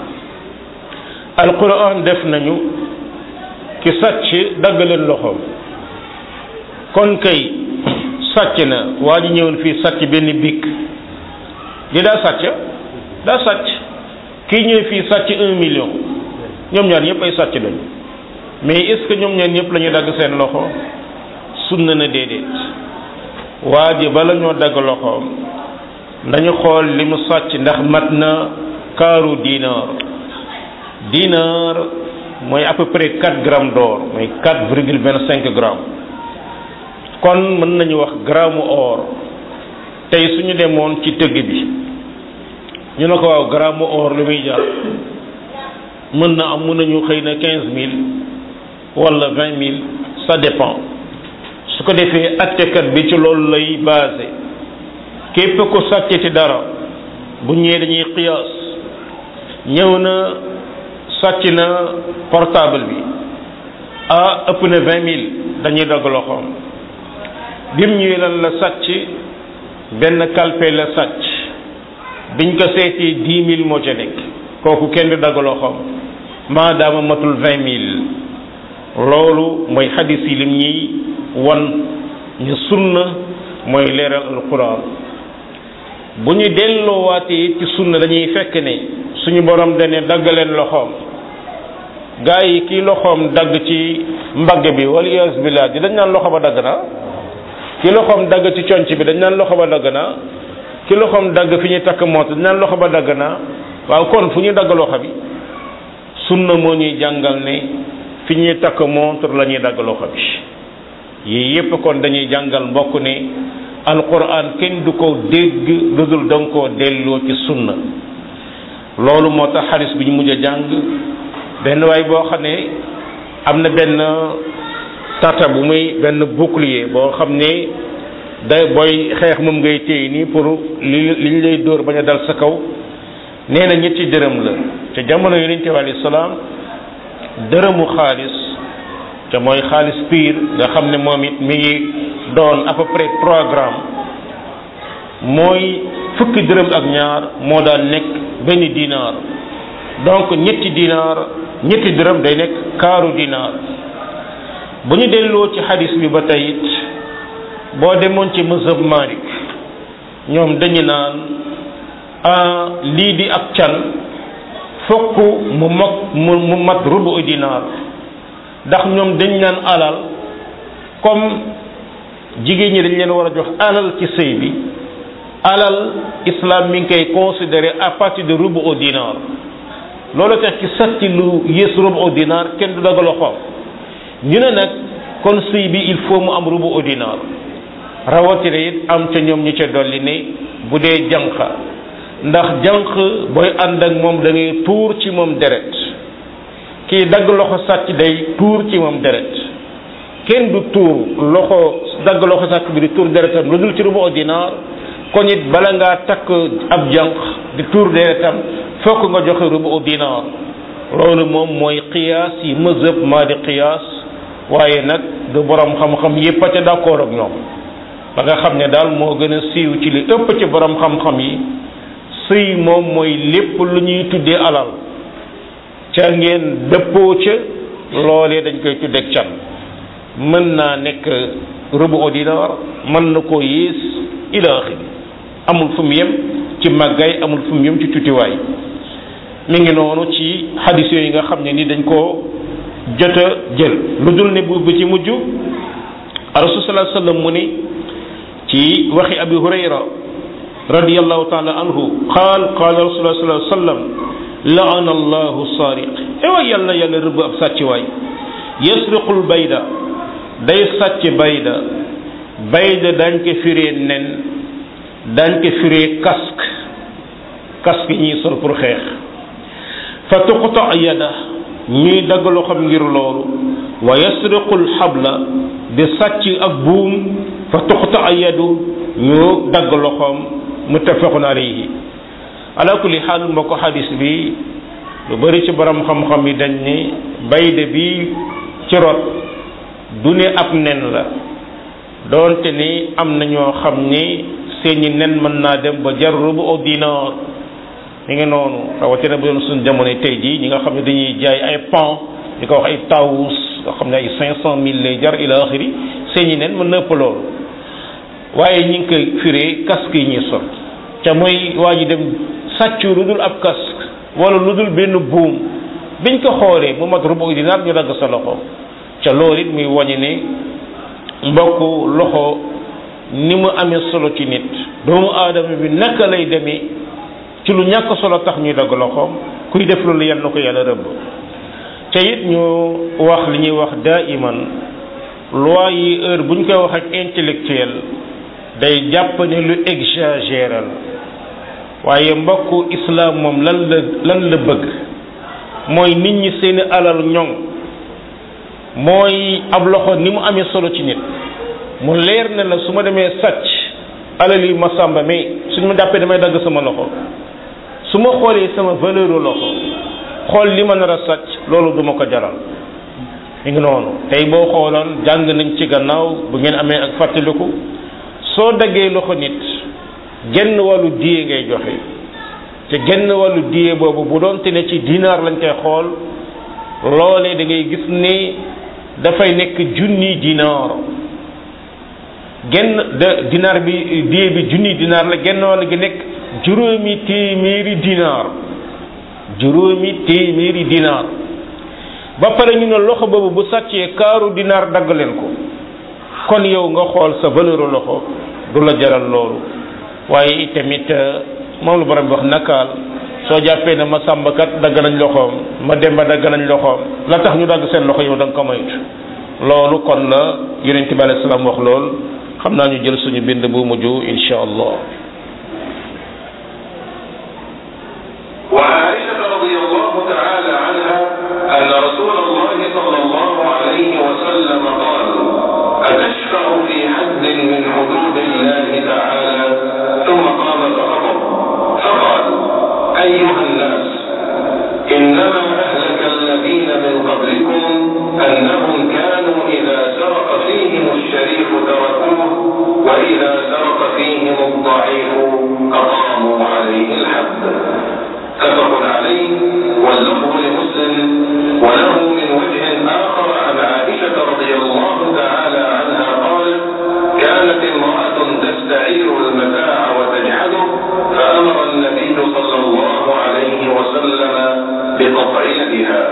alquran def nañu ki sàcc dagg leen loxoom kon kay sàcc na waa ji ñëwoon fii sàcc benn bikk li daa sàcc daa sàcc kii ñëw fii sàcc un million ñoom ñaar ñëpp ay sàcc lañu mais est-ce que ñoom ñaar ñëpp la ñuy dagg seen loxo sunna na déedéet waa ji bala ñoo dagg loxoom nañu xool li mu sàcc ndax mat na kaaru dinar dinar mooy à peu près quatre grammes d'or mooy quatre virgule vingt cinq grammes kon mën nañu wax gramme or tey suñu demoon ci tëgg bi ñu ne ko waaw gramme or lu muy jar mën na am mën nañu xëy na quinze mille wala vingt mille ça dépend su ko defee attekat bi ci loolu lay basé képp ko sàccati dara bu ñëwee dañuy qiyaas ñëw na sàcc na portable bi ah ëpp na vingt mille dañuy dagg loxoom bim ñëwee lan la sàcc benn kalpe la sàcc biñ ko seetee dix mille moo ca nekk kooku kenn du dagg loxoom maadaama matul vingt mille loolu mooy xadis yi lim ñuy wan ñu sunna mooy leeral alquran bu ñu delloowaatee ci sunna dañuy fekk ne suñu borom dane dagg leen loxoom gaa yi kii loxoom dagg ci mbagg bi wala iyas billah di dañ naan loxo ba dagg na ki loxoom dagg ci conc bi dañ naan loxo ba dagg na ki loxoom dagg fi ñuy takk moot dañ naan loxo ba dagg na waaw kon fu ñuy dagg loxo bi sunna moo ñuy jàngal ne fi ñuy takk montre la ñuy dagg loxo bi yii yépp kon dañuy jàngal mbokk ne alquran kenn du ko dégg lu dul danga koo delloo ci sunna loolu moo tax xaris bi ñu mujj a jàng benn waay boo xam ne am na benn tata bu muy benn bouclier boo xam ne day booy xeex moom ngay téye nii pour li li ñu lay dóor bañ a dal sa kaw nee na ñetti dërëm la te jamono yonente bi alayhi salaam dërëmu xaalis te mooy xaalis piir nga xam ne moom it mi ngi doon à peu près trois grammes mooy fukki dërëm ak ñaar moo daan nekk benn dinaar donc ñetti dinaar ñetti dërëm day nekk kaaru dinaar bu ñu delloo ci xadis bi ba tey it boo demoon ci mazhab Malik ñoom dañu naan ah lii di ak can fokk mu mag mu mu mat rubu dinaar ndax ñoom dañ naan alal comme jigéen ñi dañ leen war a jox alal ci sëy bi alal islam mi ngi koy considéré à partir de rubu au dinar loolu tax ci satti lu yées rubu au dinar kenn du daga loxoom ñu ne nag kon sëy bi il faut mu am rubu au dinar rawatina it am ca ñoom ñu ca dolli ne bu dee jànq ndax jànq booy ànd ak moom da ngay tuur ci moom deret kii dagg loxo sàcc day tuur ci moom deret kenn du tuur loxo dagg loxo sàkk bi di tuur deretam lu dul ci rubu dinaar kon it bala ngaa takk ab jànq di tuur deretam fokk nga joxe rubu dinaar loolu moom mooy qiyaas yi mazhab maa di qiyaas waaye nag du borom xam-xam yépp a ca d'accord ak ñoom ba nga xam ne daal moo gën a siiw ci li ëpp ci borom xam-xam yi sëy moom mooy lépp lu ñuy tuddee alal ca ngeen dëppoo ca loolee dañ koy tuddeeg can mën naa nekk rubu dinaar mën na koo yées ila axiri amul fu mu yem ci màggaay amul fu mu yem ci tutiwaay mi ngi noonu ci xadis yooyu nga xam ne ni dañ koo jot a jël lu dul ne bu ci mujj rasul sallallahu alayhi wasallam mu ni ci waxi abi hurayra radiyallahu taala anhu qaal qaala rasulullah sallallahu alayhi wasallam laana allahu sariq ewaay yàlla na yàlla rëbb ab sàcc waay yasriqul bayda day sàcc bayda bayda dañ ko firee nen dañ ko firee casque casque yi ñuy sol pour xeex fa tuqta yada ñuy dagg loxoom ngir loolu wa yasriqul xabla di sàcc ak buum fa tuqta yadu ñu dagg loxoom muttafaqun alayhi ala kulli xaal mbokk xadis bi lu bari ci borom xam-xam yi dañ ni bayde bi ci rot du ne ab nen la doonte ni am na ñoo xam ni seeni nen mën naa dem ba jar rubu au dinar mi ngi noonu rawatina bu doon suñ jamono tey jii ñi nga xam ne dañuy jaay ay pan di ko wax ay tawus nga xam ne ay cinq cent mille lay jar ila axiri seeni nen mën na ëpp loolu waaye ñi ngi koy firee casque yi ñuy sol ca mooy waa ji dem sàccu lu dul ab casque wala lu dul benn buum biñ ko xoolee mu mat rubu dinaar ñu dagg sa loxo ca loolu it muy wañi ne mbokk loxo ni mu amee solo ci nit doomu aadama bi naka lay demee ci lu ñàkk solo tax ñuy dagg loxoom kuy def loolu yal na ko yàlla rëbb ca it ñu wax li ñuy wax daa iman loi yi heure bu ñu koy wax ak intellectuel day jàpp ne lu exagéré la waaye mbokku islam moom lan la lan la bëgg mooy nit ñi seeni alal ñoŋ mooy ab loxo ni mu amee solo ci nit mu leer ne la su ma demee sàcc alal yi ma sàmba mais suñ ma jàppee damay dagg sama loxo su ma xoolee sama valeur loxo xool li ma nar a sàcc loolu duma ko jaral mi ngi noonu tey boo xooloon jàng nañ ci gannaaw bu ngeen amee ak fàttaliku soo daggee loxo nit genn wàllu diye ngay joxe te genn wàllu diye boobu bu doon te ne ci dinaar lañ koy xool loolee da ngay gis ni dafay nekk junni dinaar genn de dinaar bi diye bi junni dinaar la genn wàll gi nekk juróomi téeméeri dinaar juróomi téeméeri dinaar ba pare ñu ne loxo boobu bu sàccee kaaru dinaar dagg leen ko kon yow nga xool sa valeur loxo du la jaral loolu waaye itamit moom la borom bi wax nakaal soo jàppee ne ma sàmbkat dagg nañ loxoom ma demba dagg nañ loxoom la tax ñu dagg seen loxo yow da nga ko moytu loolu kon la yonent bi alayhi salaam wax lool xam naa ñu jël suñu bind bu mujj insha allah وعائشة رضي الله تعالى عنها أن رسول الله صلى الله عليه وسلم قال أتشفع في حد من حدود الله تعالى ثم قام فخطب فقال أيها الناس إنما أهلك الذين من قبلكم أنهم كانوا إذا سرق فيهم الشريف تركوه وإذا سرق فيهم الضعيف أقاموا عليه الحد متفق عليه واللفظ لمسلم وله من وجه آخر عن عائشة رضي الله تعالى عنها قالت كانت امرأة تستعير المتاع وتجحده فأمر النبي صلى الله عليه وسلم بقطع يدها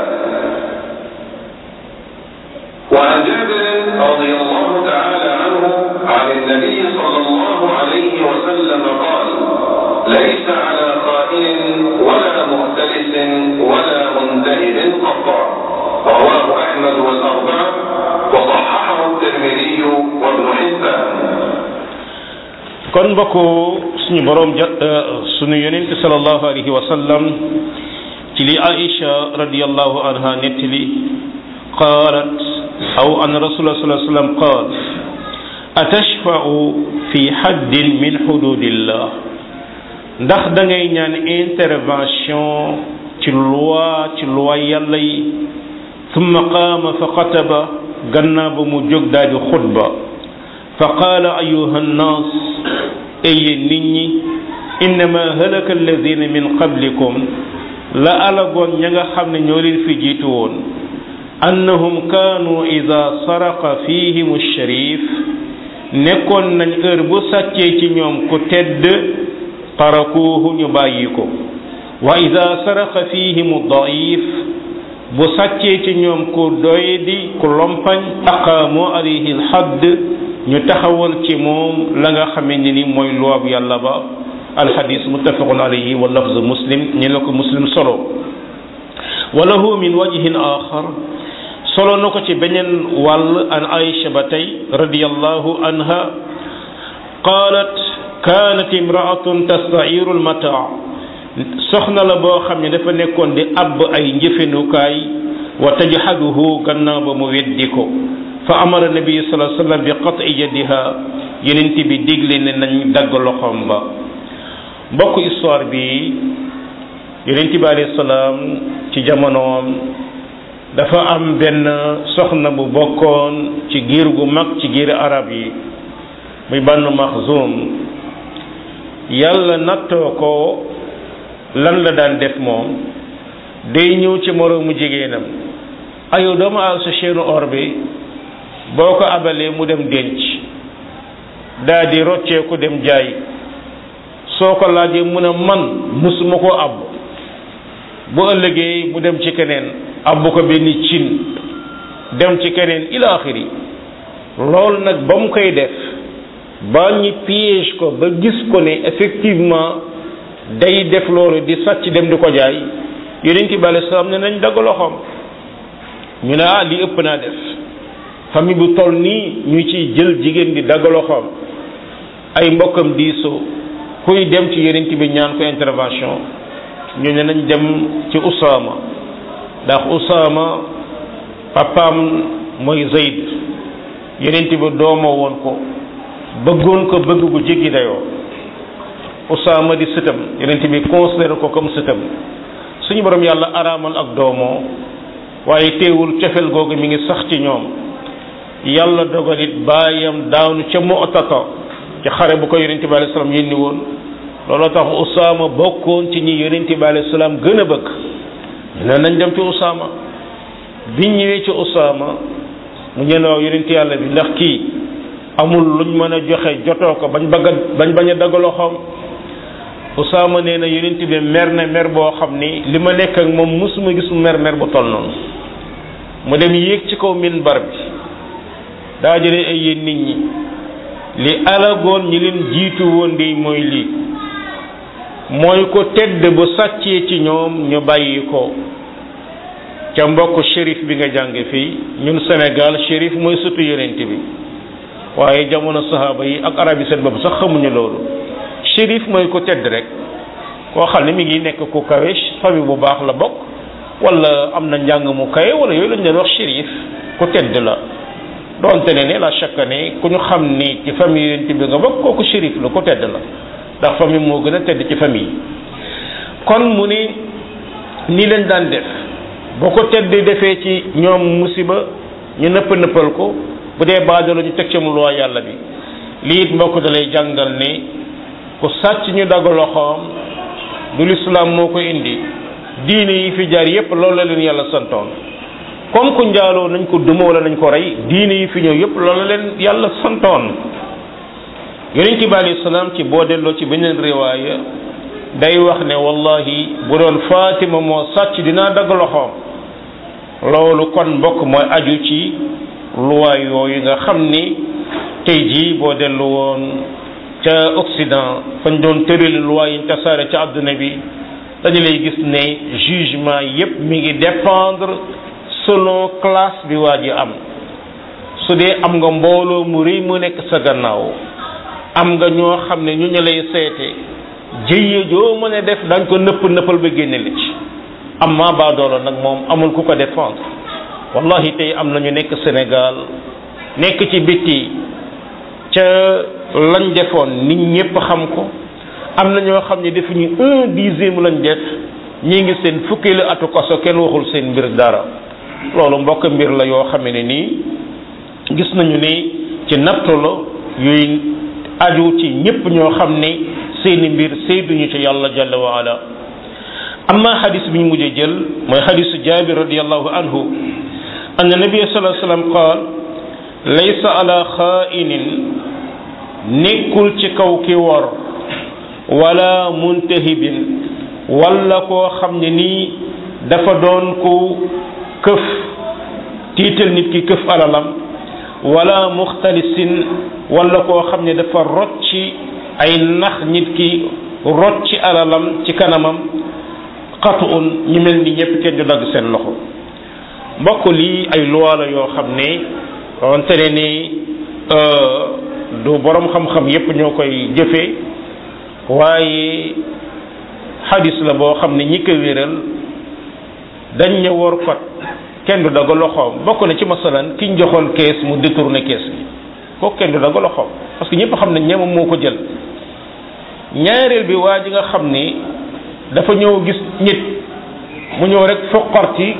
وعن جابر رضي الله تعالى عنه عن النبي صلى الله عليه وسلم قال ليس على خائن ولا مختلس ولا منتهب قطع رواه أحمد والأربعة وصححه الترمذي وابن حبان kon mbokk suñu borom ja suñu yonent sallallahu alayhi wa sallam ci li Aïcha radiyallahu anha nettali qaalat aw an rasulullah sallallahu alayhi wa sallam qaal atashfa'u fi haddin min hududillah ndax da ngay ñaan intervention ci loi ci loi yàlla yi thumma qaama fa xataba gannaaw ba mu jóg daal di xutba fa qaala ayuha nnaas eye nit ñi innama halaka alladina min qablikum la alagoon ña nga xam ne ñoo leen fi jiitu woon annahum kaanu ida saraqa fihim sharif nekkoon nañ heure bu sàccee ci ñoom ku tedd tarakuuhu ñu bàyyi ko wa ida saraqa fihim daif bu sàccee ci ñoom ku doydi ku lompañ aqaamu alayhi alhadd ñu taxawal ci moom la nga xamee ne ni mooy luwaab yàlla ba alxadis muttafaqun alayhi wa lafz muslim ñi la ko muslim solo wa lahu min wajhin axar solo na ko ci beneen wàll an aïcha ba tey radiyallahu anha qaalat kaanat imraatun tastairu almataa soxna la boo xam ne dafa nekkoon di abb ay njëfenukaay wa tajhaduhu gannaaw ba mu weddi ko fa amara nabi sallallahu alayhi wasallam bi qat'i yadiha yenent bi digle ne nañ dagg loxoom ba mbokk histoire bi yenent bi alayhi salaam ci jamonoom dafa am benn soxna bu bokkoon ci giir gu mag ci giir arab yi muy Banu Maxzum yàlla nattoo ko lan la daan def moom day ñëw ci moroomu jigéenam ayow doomu al sa chaîne or bi boo ko abalee mu dem denc daa di rocceeku dem jaay soo ko laajee mu ne man musuma koo àbb bu ëllëgee mu dem ci keneen àbb ko benn cin dem ci keneen ila axiri loolu nag ba mu koy def ba ñu piège ko ba gis ko ne effectivement day def loolu di sàcc dem di ko jaay yonent bi alayhi salaam ne nañ dagg loxoom ñu ne ah li ëpp naa def famille bu toll nii ñu ciy jël jigéen di dagg loxoom ay mbokkam diisoo kuy dem ci yonent bi ñaan ko intervention ñu ne nañ dem ci Usaama ndax Usaama papaam mooy Zayd yonent bi doomoo woon ko bëggoon ko bëgg gu jéggi dayoo Usaama di sëtam yonent bi considéré ko comme sëtam suñu borom yàlla araamal ak doomoo waaye teewul cofeel googu mi ngi sax ci ñoom yàlla dogalit baayam daanu ca Mu'tata ci xare bu ko yonent bi alayhi salaam yénni woon looloo tax Usaama bokkoon ci ñi yonent bi alayhi salaam gën a bëgg ne nañ dem ci Usaama biñ ñëwee ci Usaama mu ñeen waaw yonent yàlla bi ndax kii amul luñ mën a joxe jotoo ko bañ bëgg a bañ bañ a dagg loxoom Usaama nee na yonent bi mer na mer boo xam ni li ma nekk ak moom musuma gis mu mer mer bu toll noonu mu dem yéeg ci kaw minbar bi daa jëlee ay yéen nit ñi li alagoon ñi leen jiitu woon di mooy lii mooy ko tedd bu sàccee ci ñoom ñu bàyyi ko ca mbokk shérif bi nga jàng fii ñun Sénégal shérif mooy sëtu yonent bi waaye jamono sahaaba yi ak arab yi seen bopp sax xamuñu loolu shérif mooy ko tedd rek koo xam ne mi ngi nekk ku kawe famille bu baax la bokk wala am na njàng mu kawe wala yooyu lañ leen wax shérif ku tedd la doonte ne ne la chaque année ku ñu xam ni ci famille yonent bi nga bokk kooku shérif la ku tedd la ndax famille moo gën a tedd ci famille yi kon mu ni nii lañ daan def boo ko tedd defee ci ñoom musiba ñu nëpp nëppal ko bu dee baadolo ñu teg ci mu loi yàlla bi lii it mbokk da lay jàngal ni ku sàcc ñu dagg loxoom du lislaam moo ko indi diine yi fi jaar yépp loolu la leen yàlla santoon comme ku njaaloo nañ ko duma wala nañ ko rey diine yi fi ñëw yépp loolu la leen yàlla santoon yonent bi alayhi salaam ci boo delloo ci beneen riwaaya day wax ne wallahi bu doon Fatima moo sàcc dinaa dagg loxoom loolu kon mbokk mooy aju ci luwaay yooyu nga xam ni tey jii boo dellu woon ca Occident fañ doon tërali luwaay yi ñu tasaare ca àdduna bi dañu lay gis ne jugement yépp mi ngi dépendre selon classe bi waa ji am su dee am nga mbooloo mu rëy mu nekk sa gannaaw am nga ñoo xam ne ñu ñu lay seete jëye joo mën a def dañ ko nëpp nëppal ba génne li ci amma baadoolo nag moom amul ku ko défendre wallahi tey am nañu nekk Sénégal nekk ci bitti ca lañ defoon nit ñépp xam ko am na ñoo xam ne defuñu un dixième lañ def ñi ngi seen fukkeelu atu kaso kenn waxul seen mbir dara loolu mbokk mbir la yoo xam ne nii gis nañu ni ci nattu la yuy aju ci ñépp ñoo xam ne seeni mbir séyduñu ci yàlla jalla wa ala amma xadis bi ñu mujjee jël mooy xadisu jaabir radiallahu anhu anna nabia salaa sallam qaal laysa ala xaa'inin nekkul ci kaw ki wor wala muntahibin wala koo xam ne nii dafa doon ku këf tiital nit ki këf alalam wala muxtalisin wala koo xam ne dafa rocci ay nax nit ki rocci alalam ci kanamam xatu un ñu mel ni ñëpp kenn du dagg seen loxo mbokk lii ay loi la yoo xam ne wante ne ni du borom xam-xam yépp ñoo koy jëfee waaye xadis la boo xam ne ñi ko wéral dañ ne wor fat kenn du dagg loxoom bokk na ci masalan ki ñu joxoon kees mu détourné kees gi kooku kenn du dagg loxoom parce que ñëpp xam ne ñemam moo ko jël ñaareel bi waa ji nga xam ni dafa ñëw gis nit mu ñëw rek foqarti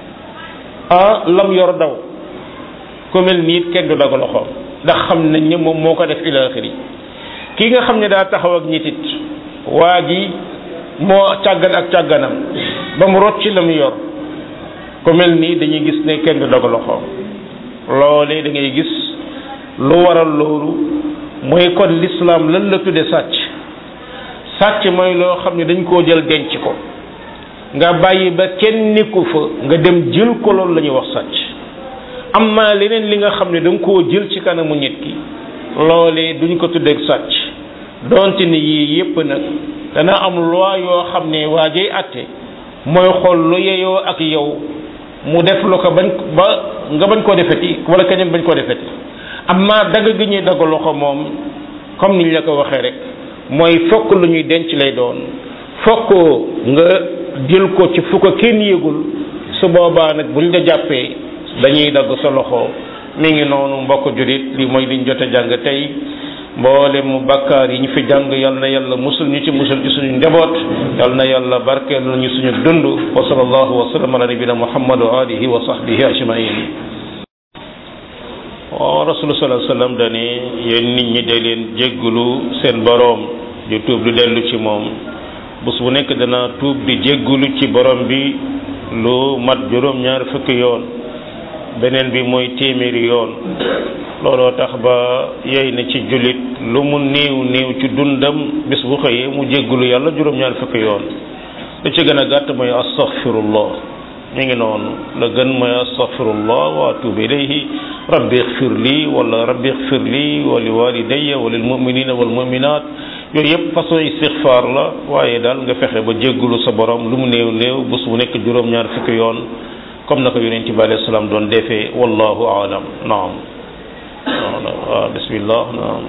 ah lam yor daw ku mel nii kenn du dagg loxoom ndax xam nañ ne moom moo ko def ila axiri ki nga xam ne daa taxaw ak nit it waa ji moo càggan ak càgganam ba mu rot ci la mu yor ku mel nii dañuy gis ne kenn du dagg loxoom loolee da ngay gis lu waral loolu mooy kon l'islam lan la tudde sàcc sàcc mooy loo xam ne dañ koo jël denc ko nga bàyyi ba kenn nekku fa nga dem jël ko loolu la ñuy wax sàcc amma leneen li nga xam ne da nga koo jël ci kanamu nit ki loolee duñ ko tuddeeg sàcc donte ni yii yépp nag dana am loi yoo xam ne waa jay atte mooy xool lu yeyoo ak yow mu def lu ko bañ ba nga bañ koo defeti wala keneen bañ koo defeti amma dagg gi ñuy dagg loxo moom comme niñ la ko waxee rek mooy fokk lu ñuy denc lay doon fokk nga jël ko ci fu ko kenn yëgul su boobaa nag buñ la jàppee dañuy dagg sa loxo mi ngi noonu mbokk julit li mooy liñ jot a jàng tey mboole mu bakkaar yi ñu fi jàng yal na yàlla musul ñu ci musul ci suñu njaboot yal na yàlla barkeel ñu suñu dund wa sallallahu wa sallam ala nabina muhammad wa alihi wa sahbihi ajmain waaw rasul sallallahu alayhi wasallam dani yéen nit ñi day leen jéggulu seen boroom di tuub di dellu ci moom bés bu nekk dana tuub di jéggulu ci borom bi lu mat juróom ñaar fukki yoon beneen bi mooy téeméeri yoon looloo tax ba yey na ci jullit lu mu néew néew ci dundam bis bu xëyee mu jéggulu yàlla juróom ñaar fukki yoon lu ci gën a gàtt mooy astaghfirullah mi ngi noonu la gën mooy astaghfirullah wa atubu ilayhi rabbi ighfir li wala rabbi ighfir li wa li walidayya wa lil mu'minina wal mu'minat yooyu yëpp façon istighfar la waaye daal nga fexe ba jéggulu sa borom lu mu néew néew bés bu nekk juróom-ñaar fukki yoon comme na ko yonent bi alayhi salaam doon defee wallahu aalam naam waaw bismillah naam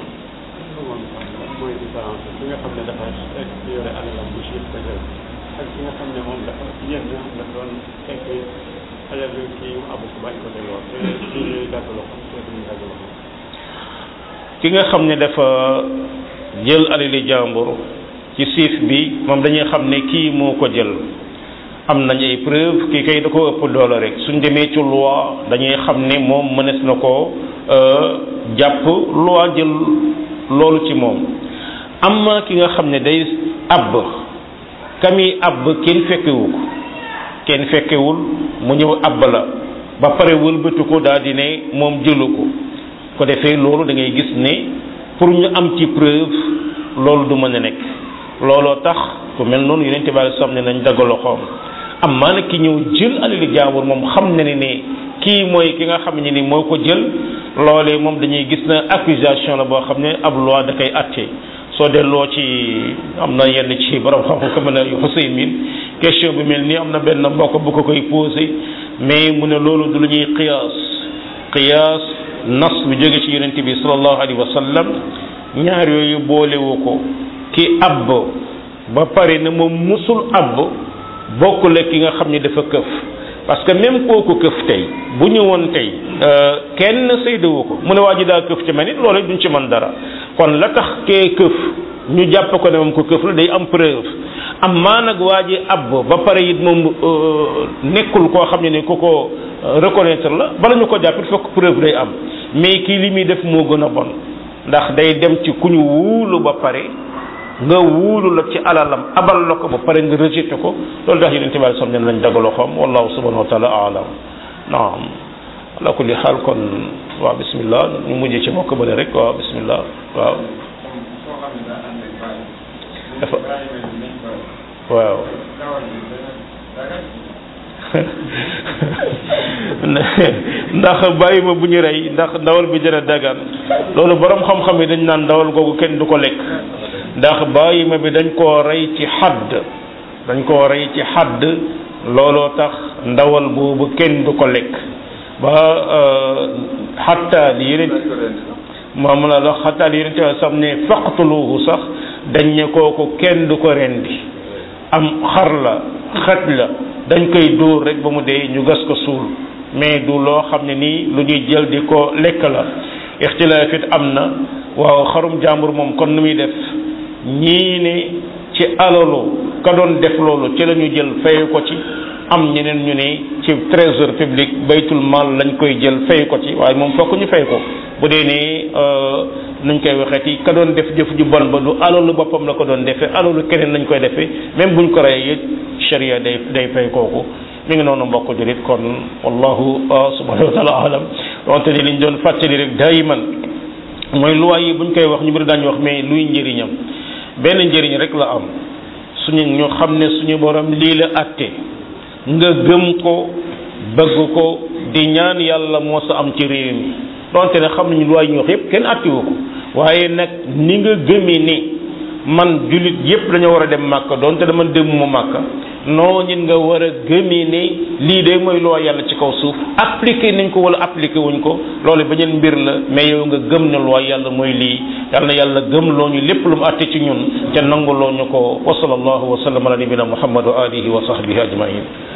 mooy différence bi nga xam ne dafa yore alalam bu chiffre dëgër ak ki nga xam ne moom dafa yéen nga xam ne doon fekk alal bi kii mu abu ko bañ ko delloo te kii ñuy dagg loxo te duñu dagg loxo ki nga xam ne dafa jël alali jàmbur ci siif bi moom dañuy xam ne kii moo ko jël am nañ ay preuve kii kay da ko ëpp doole rek suñ demee ci loi dañuy xam ne moom mënees na ko jàpp loi jël loolu ci moom amma ki nga xam ne day abb kami abb kenn fekkewu ko kenn fekkewul mu ñëw abb la ba pare wëlbatu ko daal di ne moom jëlu ko ko defee loolu da ngay gis ne pour ñu am ci preuve loolu du mën a nekk looloo tax ku mel noonu yeneen tibaale sam ne nañ dagg loxoom am maana ki ñëw jël alali jaambur moom xam na ne ne kii mooy ki nga xam ne ni moo ko jël loolee moom dañuy gis na accusation la boo xam ne ab loi da koy atte soo delloo ci am na yenn ci borom xam ko mën a Husaymin question bi mel nii am na benn mbokk bu ko koy posé mais mu ne loolu du lu ñuy qiyaas qiyaas nas bu jóge ci yonent bi sallallahu alayhi wa sallam ñaar yooyu boolewu ko ki abb ba pare ne moom musul abb bokkul ak ki nga xam ne dafa këf parce que même kooku këf tey bu ñu woon tey kenn saydawu ko mu ne waa ji daa këf ci man it loolu duñ ci mën dara kon la tax kee këf ñu jàpp ko ne moom ko këf la day am preuve am maa nag waa ji ab ba pare it moom nekkul koo xam ne ne ku ko reconnaître la bala ñu ko jàpp it fokk preuve day am mais kii li muy def moo gën a bon ndax day dem ci ku ñu wuulu ba pare nga wuulu la ci alalam abal la ko ba pare nga rejeté ko loolu tax yeneen tibaari sam nen lañ dagaloo xam wallahu subhanahu wa taala alam naam ala kulli xaal kon waaw bismillah ñu mujj ci mbokk bële rek waaw bismillah waaw dafa waaw ndax bàyyi ma bu ñu rey ndax ndawal bi dina dagan loolu borom xam-xam yi dañ naan ndawal googu kenn du ko lekk ndax bàyyi ma bi dañ koo rey ci xadd dañ koo rey ci xadd looloo tax ndawal boobu kenn du ko lekk ba xatta li yeneen moom la la xatta li yeneen te sax ne faqtuluhu sax dañ ne kooku kenn du ko rendi am xar la xaj la dañ koy dóor rek ba mu dee ñu gas ko suul mais du loo xam ne nii lu ñuy jël di ko lekk la ixtilaaf it am na waaw xarum jàmbur moom kon nu muy def ñii ne ci alalu ka doon def loolu ci la ñu jël fay ko ci am ñeneen ñu ne ci trésor public baytul mal lañ koy jël fay ko ci waaye moom fokk ñu fay ko bu dee ne nuñ koy waxee ci ka doon def jëf ju bon ba du alalu boppam la ko doon defee alalu keneen lañ koy defee même buñ ko reyee it sharia day day fay kooku mi ngi noonu mbokk julit kon wallahu subhanahu wa taala alam wante ni liñ doon fàttali rek daayiman mooy loi yi buñ koy wax ñu bëri daañu wax mais luy njëriñam benn njëriñ rek la am suñu ñu xam ne suñu borom lii la atte nga gëm ko bëgg ko di ñaan yàlla moo sa am ci réew mi donte ne xam nañu loi yi ñu wax yépp kenn attewu ko waaye nag ni nga gëmee ni man jullit yépp dañoo war a dem màkka donte dama demuma màkka noo ñit nga war a gëmee ne lii de mooy loo yàlla ci kaw suuf appliqué nañ ko wala appliqué wuñ ko loolu beneen mbir la mais yow nga gëm ne loo yàlla mooy lii yàlla na yàlla gëm loo ñu lépp lu mu àtte ci ñun te nangu loo ñu ko wa sallallahu wa sallam ala nabina muhammad wa alihi wa sahbihi ajmain